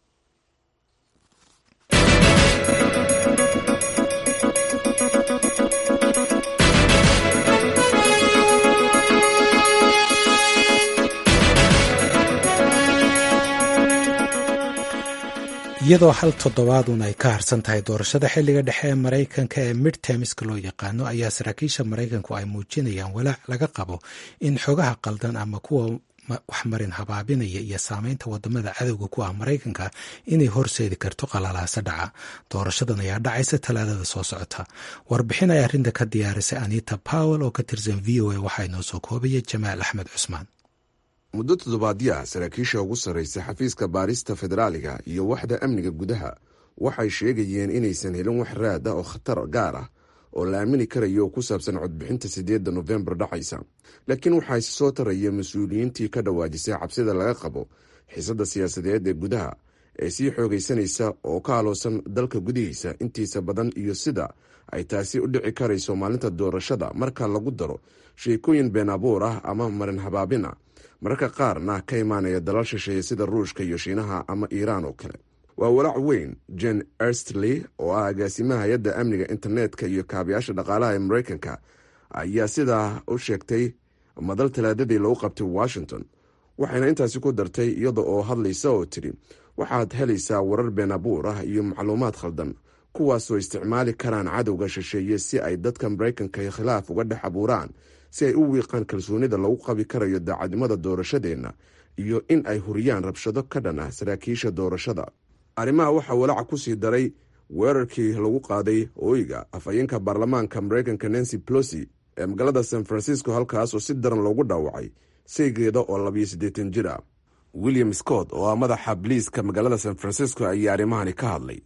S7: iyadoo hal toddobaadun ay ka harsan tahay doorashada xilliga dhexe ee maraykanka ee midtermiska loo yaqaano ayaa saraakiisha maraykanku ay muujinayaan walaac laga qabo in xogaha qaldan ama kuwa waxmarin habaabinaya iyo saameynta wadamada cadowga ku ah maraykanka inay horseedi karto qalalaasa dhaca doorashadan ayaa dhacaysa talaadada soo socota warbixin ay arrinta ka diyaarisay anita powell oo ka tirsan v o a waxaa inoo soo koobaya jamaal axmed cusmaan
S8: muddo toddobaadyaha saraakiisha ugu sarraysa xafiiska baarista federaaliga iyo waxda amniga gudaha waxay sheegayeen inaysan helin wax raad ah oo khatar gaar ah oo la aamini karayo oo ku saabsan codbixinta siddeedda nofembar dhacaysa laakiin waxaa isi soo taraya mas-uuliyiintii ka dhawaajisay cabsida laga qabo xiisadda siyaasadeed ee gudaha ee sii xoogaysanaysa oo ka aloosan dalka gudihiisa intiisa badan iyo sida ay taasi u dhici karayso maalinta doorashada marka lagu daro sheekooyin been abuur ah ama marin habaabina mararka qaarna ka imaanaya dalal shisheeye sida ruushka iyo shiinaha ama iiraan oo kale waa walaac weyn jen erstley oo ah agaasimaha hay-adda amniga internetka iyo kaabayaasha dhaqaalaha ee maraykanka ayaa sidaa u sheegtay madal talaadadii lagu qabtay washington waxayna intaasi ku dartay iyada oo hadlaysa oo tidhi waxaad helaysaa warar been abuur ah iyo macluumaad khaldan kuwaasoo isticmaali karaan cadowga shisheeye si ay dadka maraykanka khilaaf uga dhex abuuraan si ay u wiiqaan kalsoonida lagu qabi karayo daacadnimada doorashadeenna iyo in ay huriyaan rabshado ka dhan ah saraakiisha doorashada arrimaha waxaa walaaca ku sii daray weerarkii lagu qaaday ooyiga afhayeenka baarlamaanka maraykanka nancy plosi ee magaalada san francisco halkaas oo si daran loogu dhaawacay saygeeda oo labiyo siddeetan jir ah william scott oo ah madaxa biliiska magaalada san francisco ayaa arrimahani ka hadlay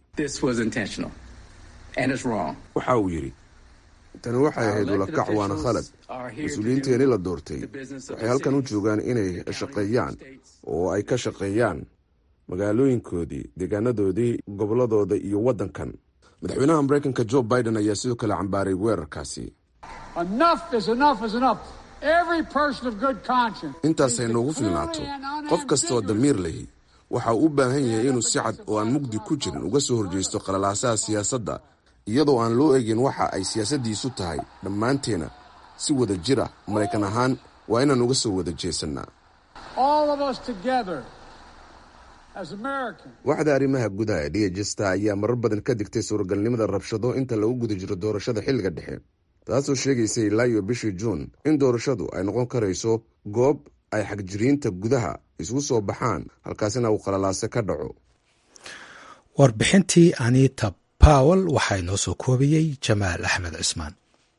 S8: waxa uu yidhi tani waxay ahayd ulakac waana khalad mas-uuliyiinteeni la doortay waxay halkan u joogaan inay shaqeeyaan oo ay ka shaqeeyaan magaalooyinkoodii deegaanadoodii gobolladooda iyo waddankan madaxweynaha maraykanka jo biden ayaa sidoo kale cambaaray weerarkaasi intaasay noogu filnaato qof kastaoo damiir lahi waxa uu u baahan yahay inuu si cad oo aan mugdi ku jirin uga soo horjeysto qalalaasaha siyaasadda iyadoo aan loo egin waxa ay siyaasaddiisu tahay dhammaanteena si wada jir ah maraykan ahaan waa inaan uga soo wada jeesannaa waxda arrimaha gudaha ee dhijesta ayaa marar badan ka digtay suuragalnimada rabshado inta lagu guda jiro doorashada xilliga dhexe taasoo sheegaysa ilaa iyo bishii juun in doorashadu ay noqon karayso goob ay xagjiriinta gudaha isugu soo baxaan halkaasina uu qalalaase ka dhaco
S7: warbixintii anita powell waxaa inoo soo koobiyey jamaal axmed cismaan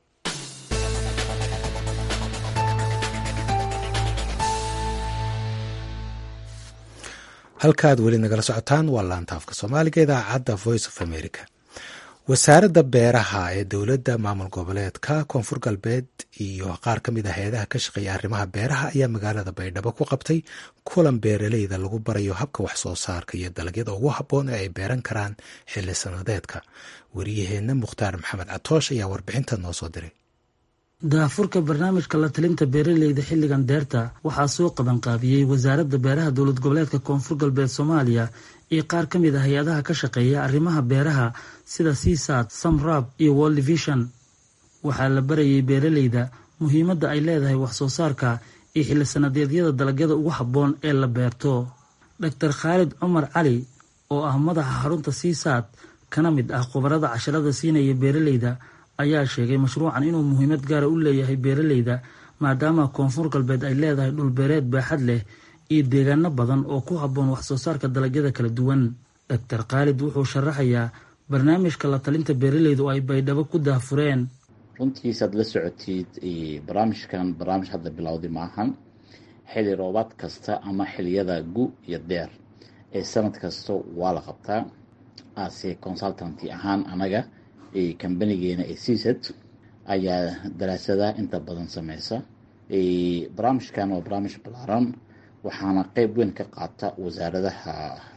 S7: halkaad weli nagala socotaan waa laanta afka soomaaliga idaacadda voice of america wasaaradda beeraha ee dowladda maamul goboleedka koonfur galbeed iyo qaar ka mid a hay-adaha ka shaqeeya arrimaha beeraha ayaa magaalada baydhabo ku qabtay kulan beeraleyda lagu barayo habka wax soo saarka iyo dalagyada ugu habboon ee ay beeran karaan xilli sanadeedka wariyaheenna mukhtaar maxamed catoosh ayaa warbixinta noo soo diray
S9: daafurka barnaamijka la talinta beeraleyda xilligan deerta waxaa soo qabanqaabiyey wasaaradda beeraha dowlad goboleedka koonfur galbeed soomaaliya iyo qaar ka mid a hay-adaha ka shaqeeya arrimaha beeraha sida seasad samrab iyo world vision waxaa la barayay beeraleyda muhiimadda ay leedahay wax soo saarka iyo xilli sanadeedyada dalagyada ugu habboon ee la beerto doctor khaalid cumar cali oo ah madaxa xarunta seasad kana mid ah khubarada casharada siinaya beeraleyda ayaa sheegay mashruucan inuu muhiimad gaara u leeyahay beeraleyda maadaama koonfur galbeed ay leedahay dhulbeereed baaxad leh iyo deegaano badan oo ku habboon wax soo saarka dalagyada kala duwan doctor khaalid wuxuu sharaxayaa barnaamijka la talinta beeraleyda oo ay baydhabo ku daahfureen
S10: runtiisaad la socotid barnaamijkan barnaamij hadda bilowday maahan xili roobaad kasta ama xiliyada gu iyo deer ee sanad kasta waa la qabtaa ase consultanty ahaan anaga kambanigeena ee csat ayaa daraasadaha inta badan sameysa barnaamijkan waa barnaamij balaaran waxaana qeyb weyn ka qaata wasaaradaha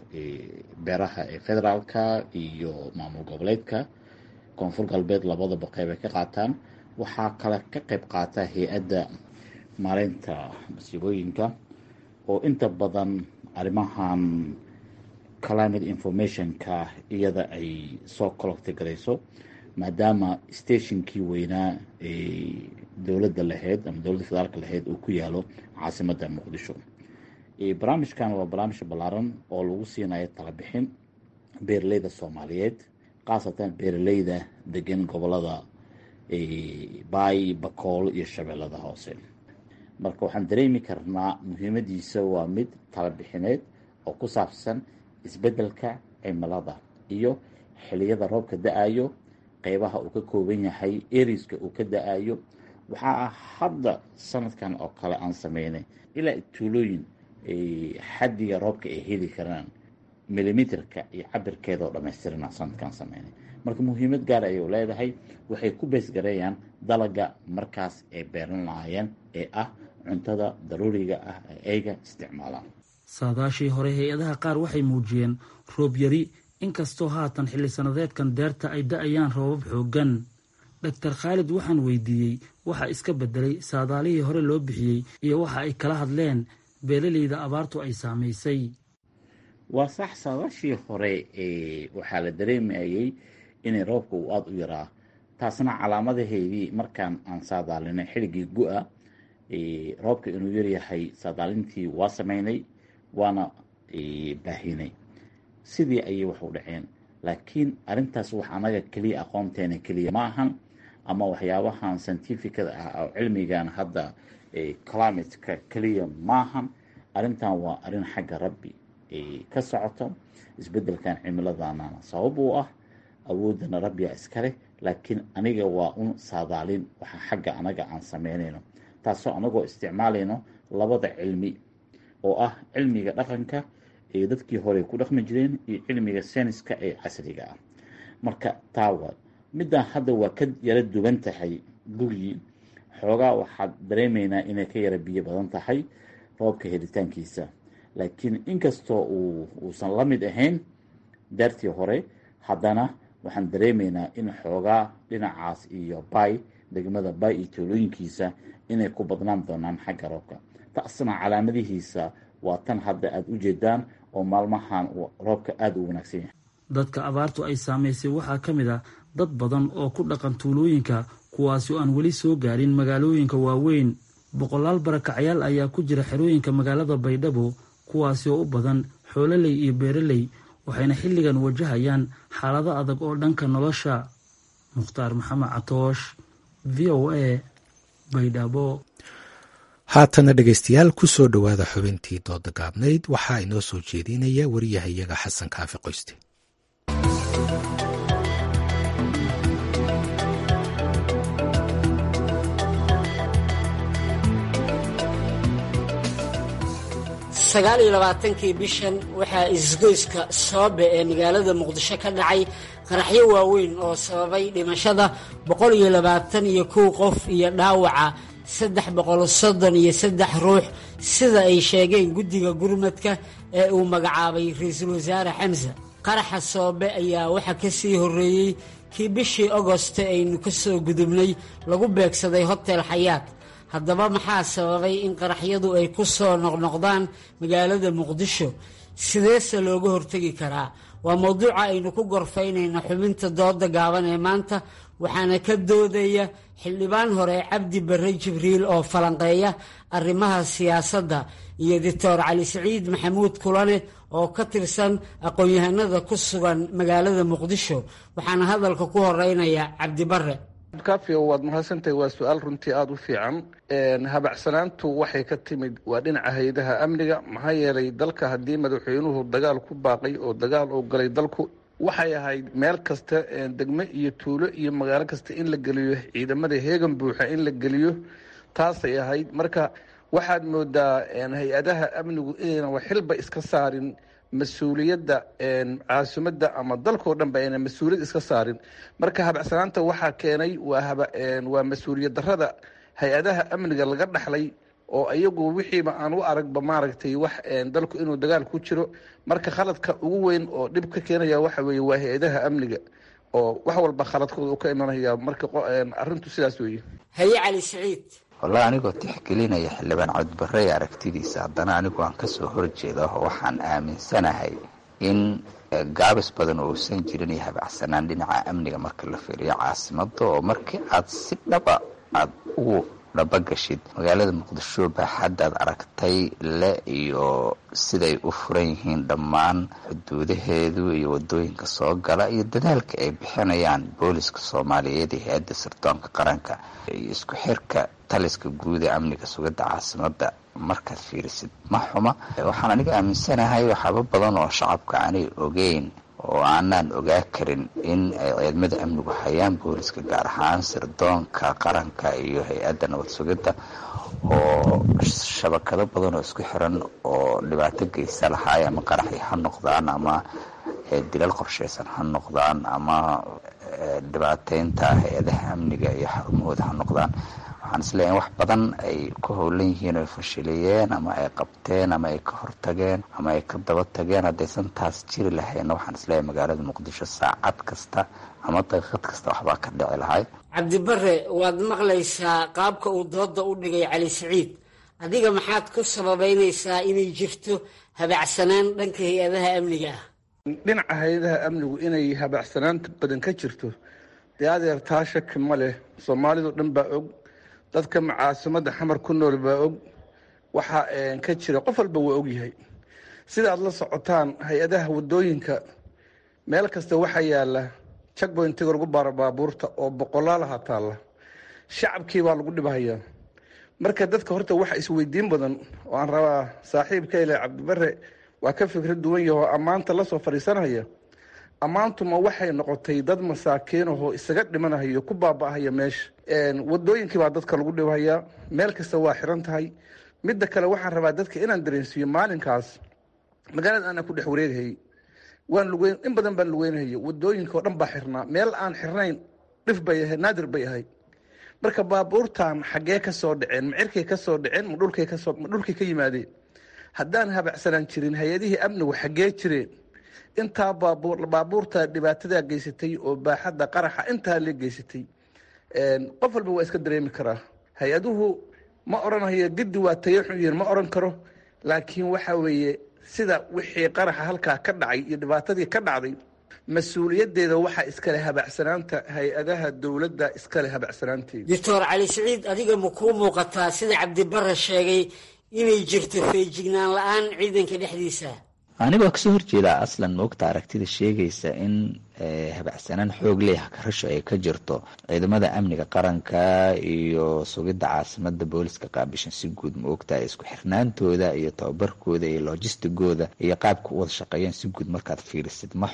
S10: beeraha ee federaalka iyo maamul goboleedka koonfur galbeed labadaba qeyb ay ka qaataan waxaa kale ka qeyb qaata hay-adda maareynta masiibooyinka oo inta badan arrimahan climate informationka iyada ay soo colocti garayso maadaama stationkii weynaa ee dowladda lahayd ama dowladda federaalka lahayd uu ku yaalo caasimadda muqdisho barnaamijkan waa barnaamij ballaaran oo lagu siinayo talabixin beeraleyda soomaaliyeed khaasatan beeraleyda degan gobolada baay bakool iyo shabeellada hoose marka waxaan dareemi karnaa muhiimadiisa waa mid talabixineed oo ku saabsan isbeddelka cimilada iyo xiliyada roobka da-ayo qeybaha uu ka kooban yahay eriska uu ka da-ayo waxaa ah hadda sanadkan oo kale aan sameynay ilaa tuulooyin xaddiga roobka ay heli karaan milimitrka iyo cabirkeeda oo dhammaystirana sanadkan sameynay marka muhiimad gaar ayay leedahay waxay ku beesgareeyaan dalaga markaas ay beeran lahaayeen ee ah cuntada daruuriga ah ee ayga isticmaalaan
S9: saadaashii hore hay-adaha qaar waxay muujiyeen roob yari inkastoo haatan xilli sanadeedkan deerta ay da-ayaan roobab xooggan doctor khaalid waxaan weydiiyey waxa iska bedelay saadaalihii hore loo bixiyey iyo waxa ay kala hadleen beeraleyda abaartu ay saamaysay
S10: waa sax saadaashii hore waxaa la dareemayay inay roobka uu aada u yaraa taasna calaamadaheedii markaan aan saadaalinay xilligii gu-a roobka inuu yaryahay saadaalintii waa sameynay waana baahinay sidii ayay wax u dhaceen laakiin arrintaas wax anaga keliya aqoonteena keliya ma ahan ama waxyaabahan scientificada ah oo cilmigan hadda climateka keliya maahan arrintan waa arrin xagga rabbi ka socoto isbeddelkan cimiladana sabab uu ah awoodana rabbiga iskaleh laakiin aniga waa un saadaalin waxa xagga anaga aan sameynayno taasoo anagoo isticmaalayno labada cilmi oo ah cilmiga dhaqanka ee dadkii hore ku dhaqmi jireen iyo cilmiga sayniska ee casriga ah marka taawa middan hadda waa ka yara duwan tahay gugii xoogaa waxaad dareemaynaa inay ka yara biyo badan tahay roobka helitaankiisa laakiin inkastoo uu uusan la mid ahayn daartii hore haddana waxaan dareemaynaa in xoogaa dhinacaas iyo bay degmada bay iyo toolooyinkiisa inay ku badnaan doonaan xagga roobka taasna calaamadihiisa waa tan hadda aada u jeedaan oo maalmahan roobka aada u wanaagsan yahay
S9: dadka abaartu ay saamaysay waxaa ka mid ah dad badan oo ku dhaqan tuulooyinka kuwaasi oo aan weli soo gaarin magaalooyinka waaweyn boqolaal barakacayaal ayaa ku jira xerooyinka magaalada baydhabo kuwaasi oo u badan xoololey iyo beeraley waxayna xilligan wajahayaan xaalado adag oo dhanka nolosha mukhtaar maxamed catoosh v o a baydhabo
S7: haatana dhegaystayaal ku soo dhowaada xubintii dooda gaabnayd waxaa inoo soo jeedinaya wariyahayaga xasan kaafi qoyste
S11: sagaal iyo labaatankii bishan waxaa isgoyska soobe ee magaalada muqdisho ka dhacay qaraxyo waaweyn oo sababay dhimashada boqol iyo labaatan iyo kow qof iyo dhaawaca saddex boqol soddon iyo saddex ruux sida ay sheegeen guddiga gurmadka ee uu magacaabay ra-iisul wasaare xamse qaraxa soobe ayaa waxaa ka sii horreeyey kii bishii agoste aynu ka soo gudubnay lagu beegsaday hotel xayaat haddaba maxaa sababay in qaraxyadu ay ku soo noqnoqdaan magaalada muqdisho sideese looga hortegi karaa waa mowduuca aynu ku gorfaynayna xubinta dooda gaaban ee maanta waxaana ka doodaya xildhibaan hore cabdi barre jibriil oo falanqeeya arrimaha siyaasadda iyo doctor cali siciid maxamuud kulane oo ka tirsan aqoon-yahanada ku sugan magaalada muqdisho waxaana hadalka ku horeynaya cabdi barre
S3: kafio waad mahadsantahay waa su-aal runtii aada u fiican habacsanaantu waxay ka timid waa dhinaca hay-adaha amniga maxaa yeelay dalka haddii madaxweynuhu dagaal ku baaqay oo dagaal uu galay dalku waxay ahayd meel kasta degmo iyo tuulo iyo magaalo kasta in la geliyo ciidamada heegan buuxa in la geliyo taasay ahayd marka waxaad moodaa hay-adaha amnigu inaynan waxxilba iska saarin mas-uuliyadda caasimadda ama dalkao dhan ba aynan mas-uuliyad iska saarin marka habacsanaanta waxaa keenay waa mas-uuliyad darada hay-adaha amniga laga dhaxlay oo iyagu wixiiba aan u aragba maaragtay wax dalku inuu dagaal ku jiro marka khaladka ugu weyn oo dhib ka keenaya waxa weeye waa hay-adaha amniga oo wax walba khaladkooda u ka imanaya marka arrintu sidaas weeye
S11: haye cali siciid
S12: wallahi anigoo tixgelinaya xildhibaan cabdibarre ee aragtidiisa haddana anigu aan kasoo horjeeda waxaan aaminsanahay in gaabis badan uusan jirin iyo habacsanaan dhinaca amniga marka la fiiriyo caasimada oo markii aad si dhaba aada ugu dhabagashid magaalada muqdisho baaxaddaad aragtay le iyo siday u furan yihiin dhammaan xuduudaheedu iyo wadooyinka soo gala iyo dadaalka ay bixinayaan booliska soomaaliyeed iyo hay-adda sirdoonka qaranka iyo isku xirka taliska guud ee amniga sugidda caasimada markaad fiirisid ma xuma waxaan aniga aaminsanahay waxaaba badan oo shacabka aanay ogeyn oo aanaan ogaa karin in ay ciidamada amnigu hayaan booliska gaar ahaan sirdoonka qaranka iyo hay-adda nabad sugidda oo shabakado badan oo isku xiran oo dhibaato geysa lahaay ama qaraxi ha noqdaan ama dilal qorshaysan ha noqdaan ama dhibaateynta hay-adaha amniga iyo xarumahooda ha noqdaan waxaan isleeyahay in wax badan ay ku howlan yihiin oy fashiliyeen ama ay qabteen ama ay ka hortageen ama ay ka daba tageen haddaysan taas jiri lahayna waxaan isleeyahay magaalada muqdisho saacad kasta ama daqiiqad kasta waxbaa ka dhici lahay
S11: cabdibare waad maqlaysaa qaabka uu dooda u dhigay cali siciid adiga maxaad ku sababeynaysaa inay jirto habacsanaan dhanka hay-adaha amniga ah
S3: dhinaca hay-adaha amnigu inay habacsanaanta badan ka jirto dee adeer taa shaki ma leh soomaalidu dhan baa og dadka caasimada xamar ku nool baa og waxa ka jira qof walba waa ogyahay sidaad la socotaan hay-adaha wadooyinka meel kasta waxaa yaala jagboyntiga lagu baaro baabuurta oo boqolaalaha taalla shacabkii baa lagu dhibhayaa marka dadka horta waxa isweydiin badan oo aan rabaa saaxiibka ile cabdibare waa ka fikra duwan yahoo ammaanta lasoo fadhiisanaya ammaantuma waxay noqotay dad masaakiinahoo isaga dhimanahayo ku baaba-ahaya meesha wadooyinkii baa dadka lagu dhibhayaa meel kasta waa xiran tahay midda kale waxaan rabaa dadka inaan dareensiiyo maalinkaas magaalada aanaan ku dhex wareegahayy waan lugeyn in badan baan lugeynahaya wadooyinka oo dhan baa xirnaa meel aan xirnayn dhif bay ahayd naadir bay ahayd marka baabuurtan xaggee ka soo dhaceen ma cirkay ka soo dhaceen ma dhulkay kasoo ma dhulkay ka yimaadeen haddaan habacsanaan jirin hay-adihii amnigu xaggee jireen intaa baabuur baabuurta dhibaatadaa geysatay oo baaxadda qaraxa intaa la geysatay qof walba waa iska dareemi karaa hay-aduhu ma odhanhayo giddi waa tayaxun yihiin ma odhan karo laakiin waxa weeye sida wixii qaraxa halkaa ka dhacay iyo dhibaatadii ka dhacday mas-uuliyaddeeda waxaa iskale habacsanaanta hay-adaha dowladda iskale habacsanaanteeda
S11: doctor cali siciid adiga ma kuu muuqataa sida cabdibare sheegay inay jirto feejignaan la-aan ciidanka dhexdiisa
S12: anigoo kasoo horjeedaa aslan moogta aragtida sheegaysa in habacsanaan xoog leh karasho ay ka jirto ciidamada amniga qaranka iyo sugidda caasimada booliska qaabishan si guud maogta isku xirnaantooda iyo tababarkooda iyo lojistigooda iyo qaabka u wada shaqeeyaan si guud markaad fiirisid ma xuma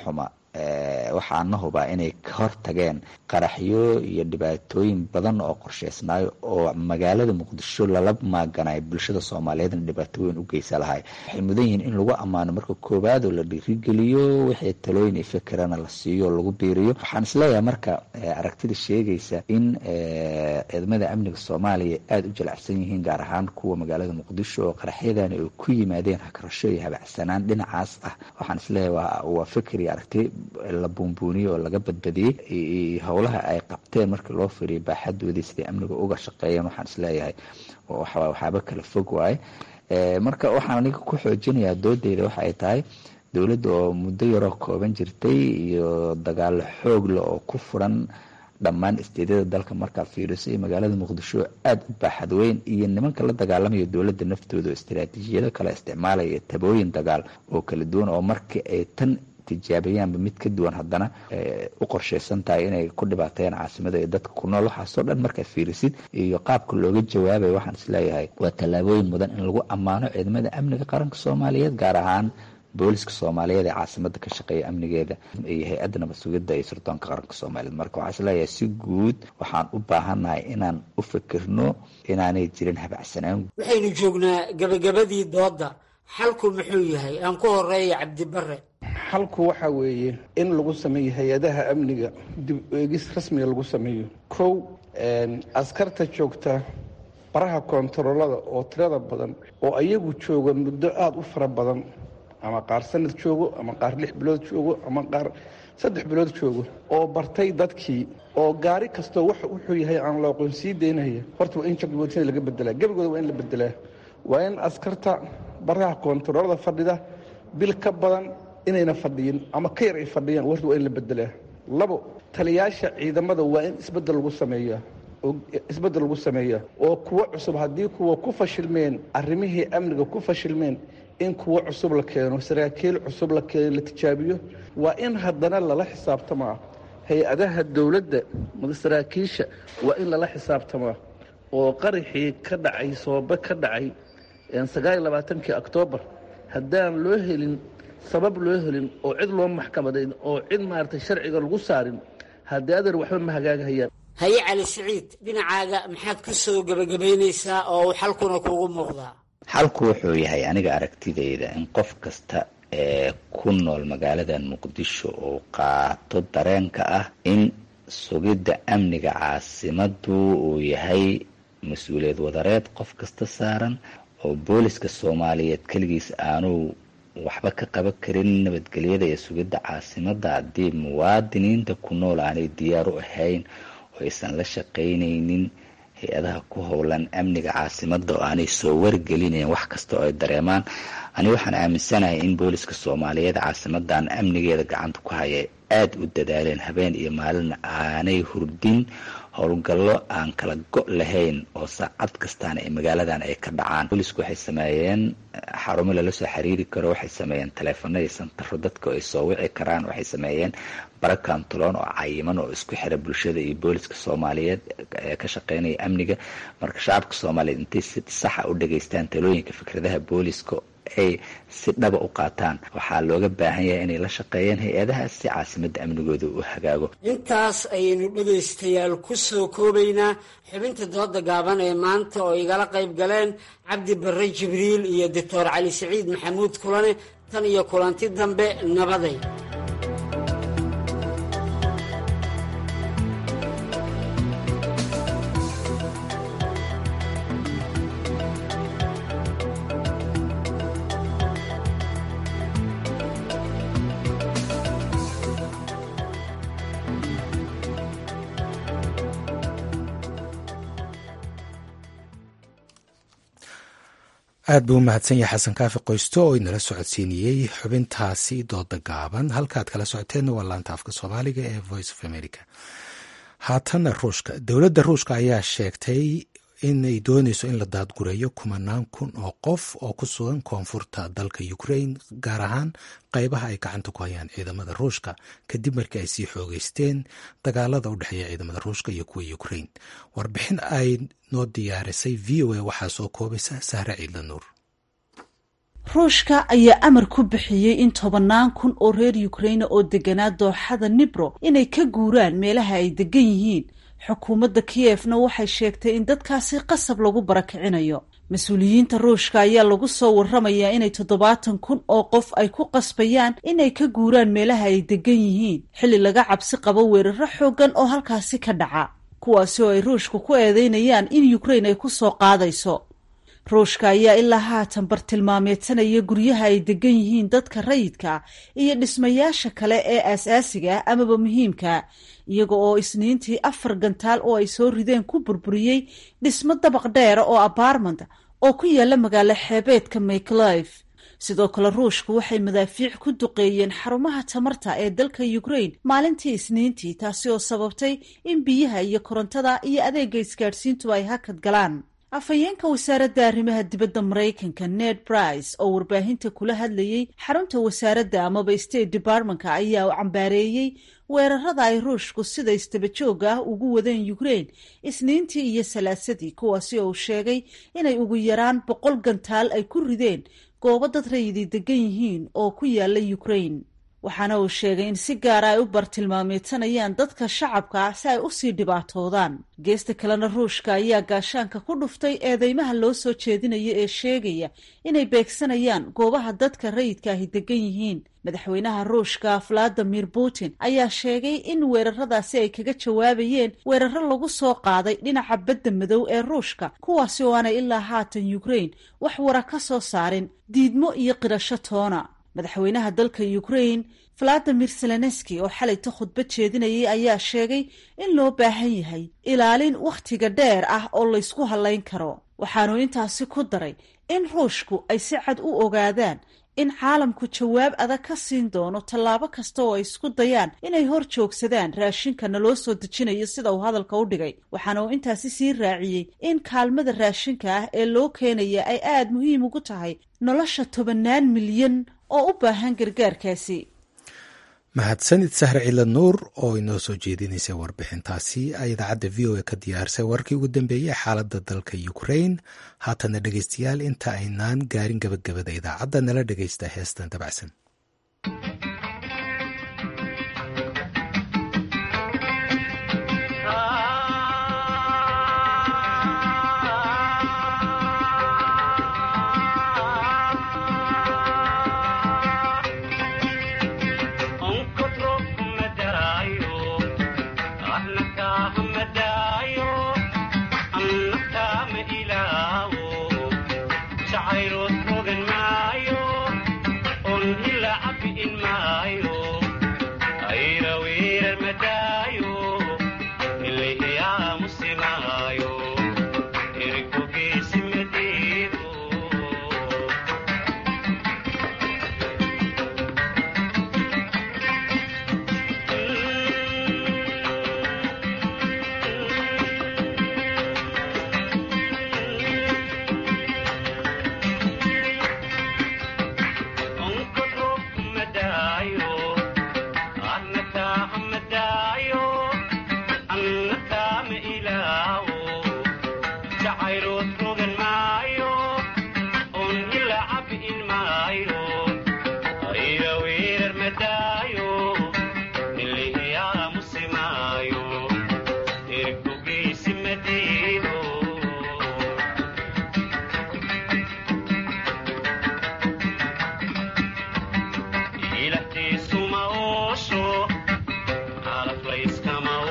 S12: waxaana hubaa inay ka hortageen qaraxyo iyo dhibaatooyin badan oo qorsheysnaayo oo magaalada muqdisho lala maaganayo bulshada soomaaliyeedna dhibaato weyn u geysa lahay waxay mudan yihiin in lagu ammaano marka koowaad oo la dhiirigeliyo wixii talooyin iyo fikirana la siiyo oo lagu biiriyo waxaan isleeyahay marka aragtida sheegaysa in ciidamada amniga soomaaliya aada u jalacsan yihiin gaar ahaan kuwa magaalada muqdisho oo qaraxyadani ay ku yimaadeen hakarasho iyo habacsanaan dhinacaas ah waxaan isleeyahay waa fikir iyo aragti la buunbuuniyey oo laga badbadiyey howlaha ay qabteen markii loo firiyay baaxadoodii siday amniga uga shaqeeyeen waxaan isleeyahay waxaaba kala fog waaye marka waxaan aniga ku xoojinayaa doodeyda waxa ay tahay dowladda oo muddo yaroo kooban jirtay iyo dagaalo xoogle oo ku furan dhammaan isteedyada dalka markaa fiiriso iyo magaalada muqdisho aada u baaxad weyn iyo nimanka la dagaalamaya dowladda naftooda oo istaraatiijiyado kale isticmaalaya tabooyin dagaal oo kala duwan oo markii ay tan tijaabayaanba mid ka duwan haddana u qorsheysan tahay inay ku dhibaateeyaan caasimada iyo dadka ku nool waxaasoo dhan markaa fiirisid iyo qaabka looga jawaabayo waxaan isleeyahay waa tallaabooyin mudan in lagu ammaano ciidamada amniga qaranka soomaaliyeed gaar ahaan booliska soomaaliyeed ee caasimada ka shaqeeya amnigeeda iyo hay-adda nabad sugidda iyo sirdoonka qaranka soomaaliyeed marka waxaa isleeyahay si guud waxaan u baahannahay inaan u fikirno inaanay jirin habacsanaan
S11: waxaynu joognaa gabagabadii doodda xalku muxuu yahay aan ku horeeya cabdibare
S13: xalku waxaa weeye in lagu sameeyo hay-adaha amniga dib eegis rasmiga lagu sameeyo kow askarta joogta baraha koontaroolada oo tirada badan oo ayagu jooga muddo aada u fara badan ama qaar sanad joogo ama qaar lix bilood joogo ama qaar saddex bilood joogo oo bartay dadkii oo gaari kastoo wuxuu yahay aan la aqoonsii daynaya horta waa in jagboontina laga bedelaa gebigooda waa in la bedelaa waa in askarta baraha koontaroolada fadhida bil ka badan inayna fadhiyin ama ka yar ay fadhiyaan warta waa in la bedelaa labo taliyaasha ciidamada waa in isbedel lagu sameeyaa oo isbedel lagu sameeyaa oo kuwo cusub haddii kuwa ku fashilmeen arrimihii amniga ku fashilmeen in kuwo cusub la keeno saraakiil cusub la keeno la tijaabiyo waa in haddana lala xisaabtamaa hay-adaha dowladda saraakiisha waa in lala xisaabtamaa oo qaraxii ka dhacay soobe ka dhacay sagaal iyo labaatankii oktoobar haddaan loo helin sabab loo helin oo cid loo maxkamadayn oo cid maaragtay sharciga lagu saarin haddii adeer waxba ma hagaagahayaan
S11: haye cali siciid dhinacaaga maxaad ku soo gebagabaynaysaa oo uu xalkuna kuugu muuqdaa
S12: xalku wuxuu yahay aniga aragtidayda in qof kasta ee ku nool magaaladan muqdisho uu qaato dareenka ah in sugidda amniga caasimadu uu yahay mas-uuliyad wadareed qof kasta saaran oo booliska soomaaliyeed keligiis aanuu waxba ka qaban karin nabadgelyada iyo sugidda caasimada haddii muwaadiniinta ku nool aanay diyaar u ahayn oo aysan la shaqaynaynin hay-adaha ku howlan amniga caasimada oo aanay soo wargelinayn wax kasta oo ay dareemaan ani waxaan aaminsanahay in booliska soomaaliyeed caasimadan amnigeeda gacanta ku haya aada u dadaaleen habeen iyo maalina aanay hurdin howlgallo aan kala go' lahayn oo saacad kastaana ee magaaladan ay ka dhacaan boolisku waxay sameeyeen xarumo lala soo xiriiri karo waxay sameeyeen taleefano iyo santaro dadka ay soo wici karaan waxay sameeyeen bara kantuloon oo cayiman oo isku xira bulshada iyo booliska soomaaliyeed ee ka shaqeynaya amniga marka shacabka soomaaliyeed intay si saxa u dhageystaan talooyinka fikradaha booliska ay si dhaba u qaataan waxaa looga baahan yahay inay la shaqeeyeen hay-adahaas si caasimadda amnigooda u hagaago
S11: intaas ayaynu dhegaystayaal ku soo koobaynaa xubinta dooda gaaban ee maanta oo igala qayb galeen cabdi barre jibriil iyo doctor cali siciid maxamuud kulane tan iyo kulanti dambe nabaday
S7: aad buu u mahadsan yahay xasan kaafi qoysto oo inala socodsiiniyey xubintaasi dooda gaaban halkaad kala socoteenna waa laanta afka soomaaliga ee voice of america haatana ruushka dowladda ruushka ayaa sheegtay inay dooneyso in la daadgureeyo kumanaan kun oo qof oo ku sugan koonfurta dalka ukraine gaar ahaan qeybaha ay gacanta ku hayaan ciidamada ruushka kadib markii ay sii xoogeysteen dagaalada u dhexeeya ciidamada ruushka iyo kuwa ukraine warbixin ay noo diyaarisay v o a waxaa soo koobaysa sahre ciidla nuur
S14: ruushka ayaa amar ku bixiyey in tobannaan kun oo reer ukraina oo deganaa dooxada nibro inay ka guuraan meelaha ay degan yihiin xukuumadda kiyefna waxay sheegtay in dadkaasi qasab lagu barakicinayo mas-uuliyiinta ruushka ayaa lagu soo waramayaa inay toddobaatan kun oo qof ay ku qasbayaan inay ka guuraan meelaha ay degan yihiin xilli laga cabsi qabo weeraro xooggan oo halkaasi ka dhaca kuwaasi oo ay ruushku ku eedeynayaan in ukrain ay ku soo qaadayso ruushka ayaa ilaa haatan bartilmaameedsanaya guryaha ay degan yihiin dadka rayidka iyo dhismayaasha kale ee aas-aasiga ah amaba muhiimka iyaga oo isniintii afar gantaal oo ay soo rideen ku burburiyey dhismo dabaq dheera oo abaarmant oo ku yaala magaalo xeebeedka mayclife sidoo kale ruushku waxay madaafiic ku duqeeyeen xarumaha tamarta ee dalka ukrain maalintii isniintii taasi oo sababtay in biyaha iyo korontada iyo adeega isgaadhsiintu ay hakad galaan afhayeenka wasaaradda arrimaha dibadda maraykanka ned brice oo warbaahinta kula hadlayey xarunta wasaaradda amaba state departmenka ayaa cambaareeyey weerarada ay ruushku sida istabajooga ah ugu wadeen ukrain isniintii iyo salaasadii kuwaasi oo uu sheegay inay ugu yaraan boqol gantaal ay ku rideen goobo dad rayidi degan yihiin oo ku yaala ukrain waxaana uu sheegay in si gaara ay u bartilmaameedsanayaan dadka shacabka ah si ay usii dhibaatoodaan geesta kalena ruushka ayaa gaashaanka ku dhuftay eedeymaha loo soo jeedinayo ee sheegaya inay beegsanayaan goobaha dadka rayidka ahi degan yihiin madaxweynaha ruushka valadimir putin ayaa sheegay in weeraradaasi ay kaga jawaabayeen weeraro lagu soo qaaday dhinaca badda madow ee ruushka kuwaasi oo aanay ilaa haatan ukrain wax wara ka soo saarin diidmo iyo qirasho toona madaxweynaha dalka ukrain valadimir zelenski oo xalayta khudbad jeedinayay ayaa sheegay in loo baahan yahay ilaalin wakhtiga dheer ah oo laysku hallayn karo waxaanu intaasi ku daray in ruushku ay si cad u ogaadaan in caalamku jawaab adag ka siin doono tallaabo kasta oo ay isku dayaan inay hor joogsadaan raashinkana loo soo dejinayo sida uu hadalka u dhigay waxaana uu intaasi sii raaciyey in kaalmada raashinka ah ee loo keenaya ay aada muhiim ugu tahay nolosha tobannaan milyan oo u baahan gargaarkaasi
S7: mahadsanid sahre cila nuur oo inoo soo jeedinaysay warbixintaasi ay idaacadda v o a ka diyaarisay warkii ugu dambeeyey xaaladda dalka ukrain haatana dhegeystayaal inta aynaan gaarin gabagabada idaacadda nala dhegeysta heestan dabacsan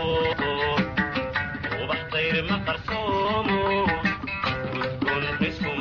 S15: Ubax tayr ma qarsoomo, gudkun isku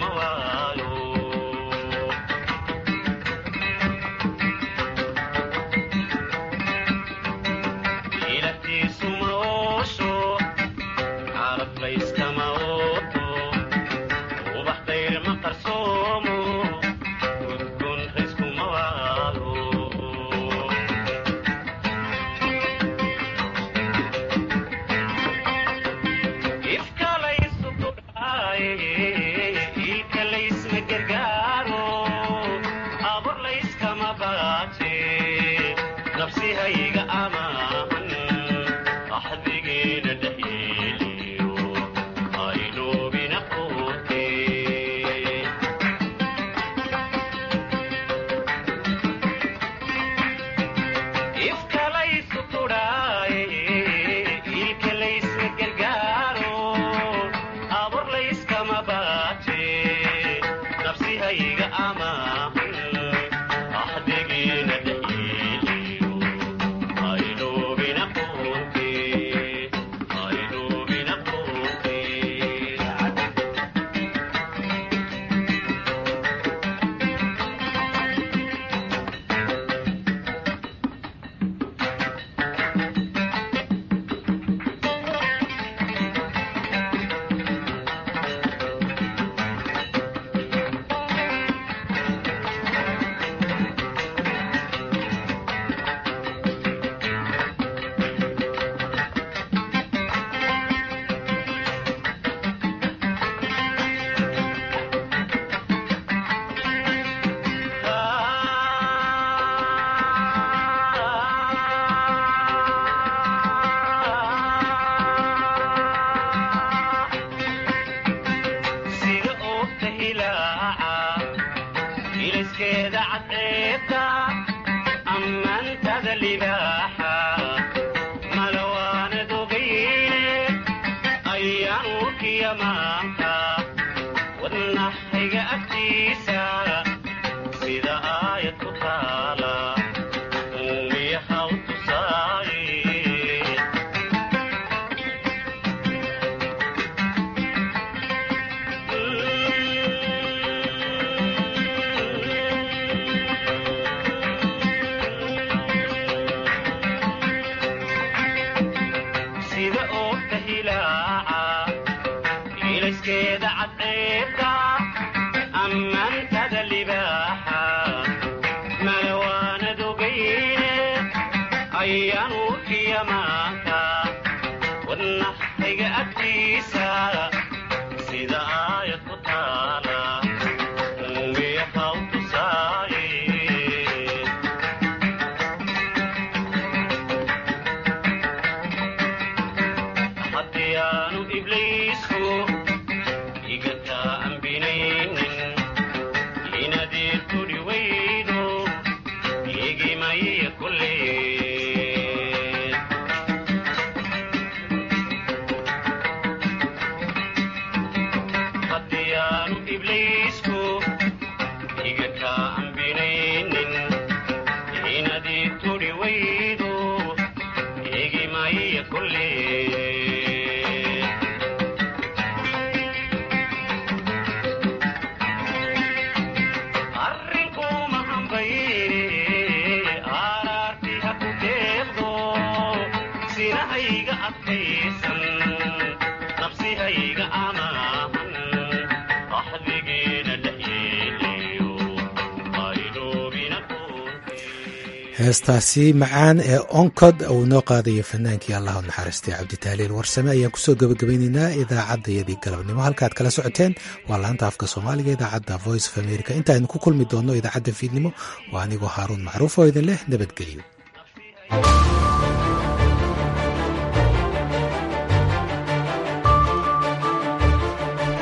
S7: heestaasi macaan ee oncod uu noo qaadayo fanaankii allahu naxariistay cabditaaliil warsame ayaan kusoo gabagabaynaynaa idaacaddayadii galabnimo halkaad kala socoteen waa laanta afka soomaaliga idaacadda voice of america intaaynu ku kulmi doonno idaacadda fiidnimo waa anigoo haaruun macruuf oo idin leh nabadgelyo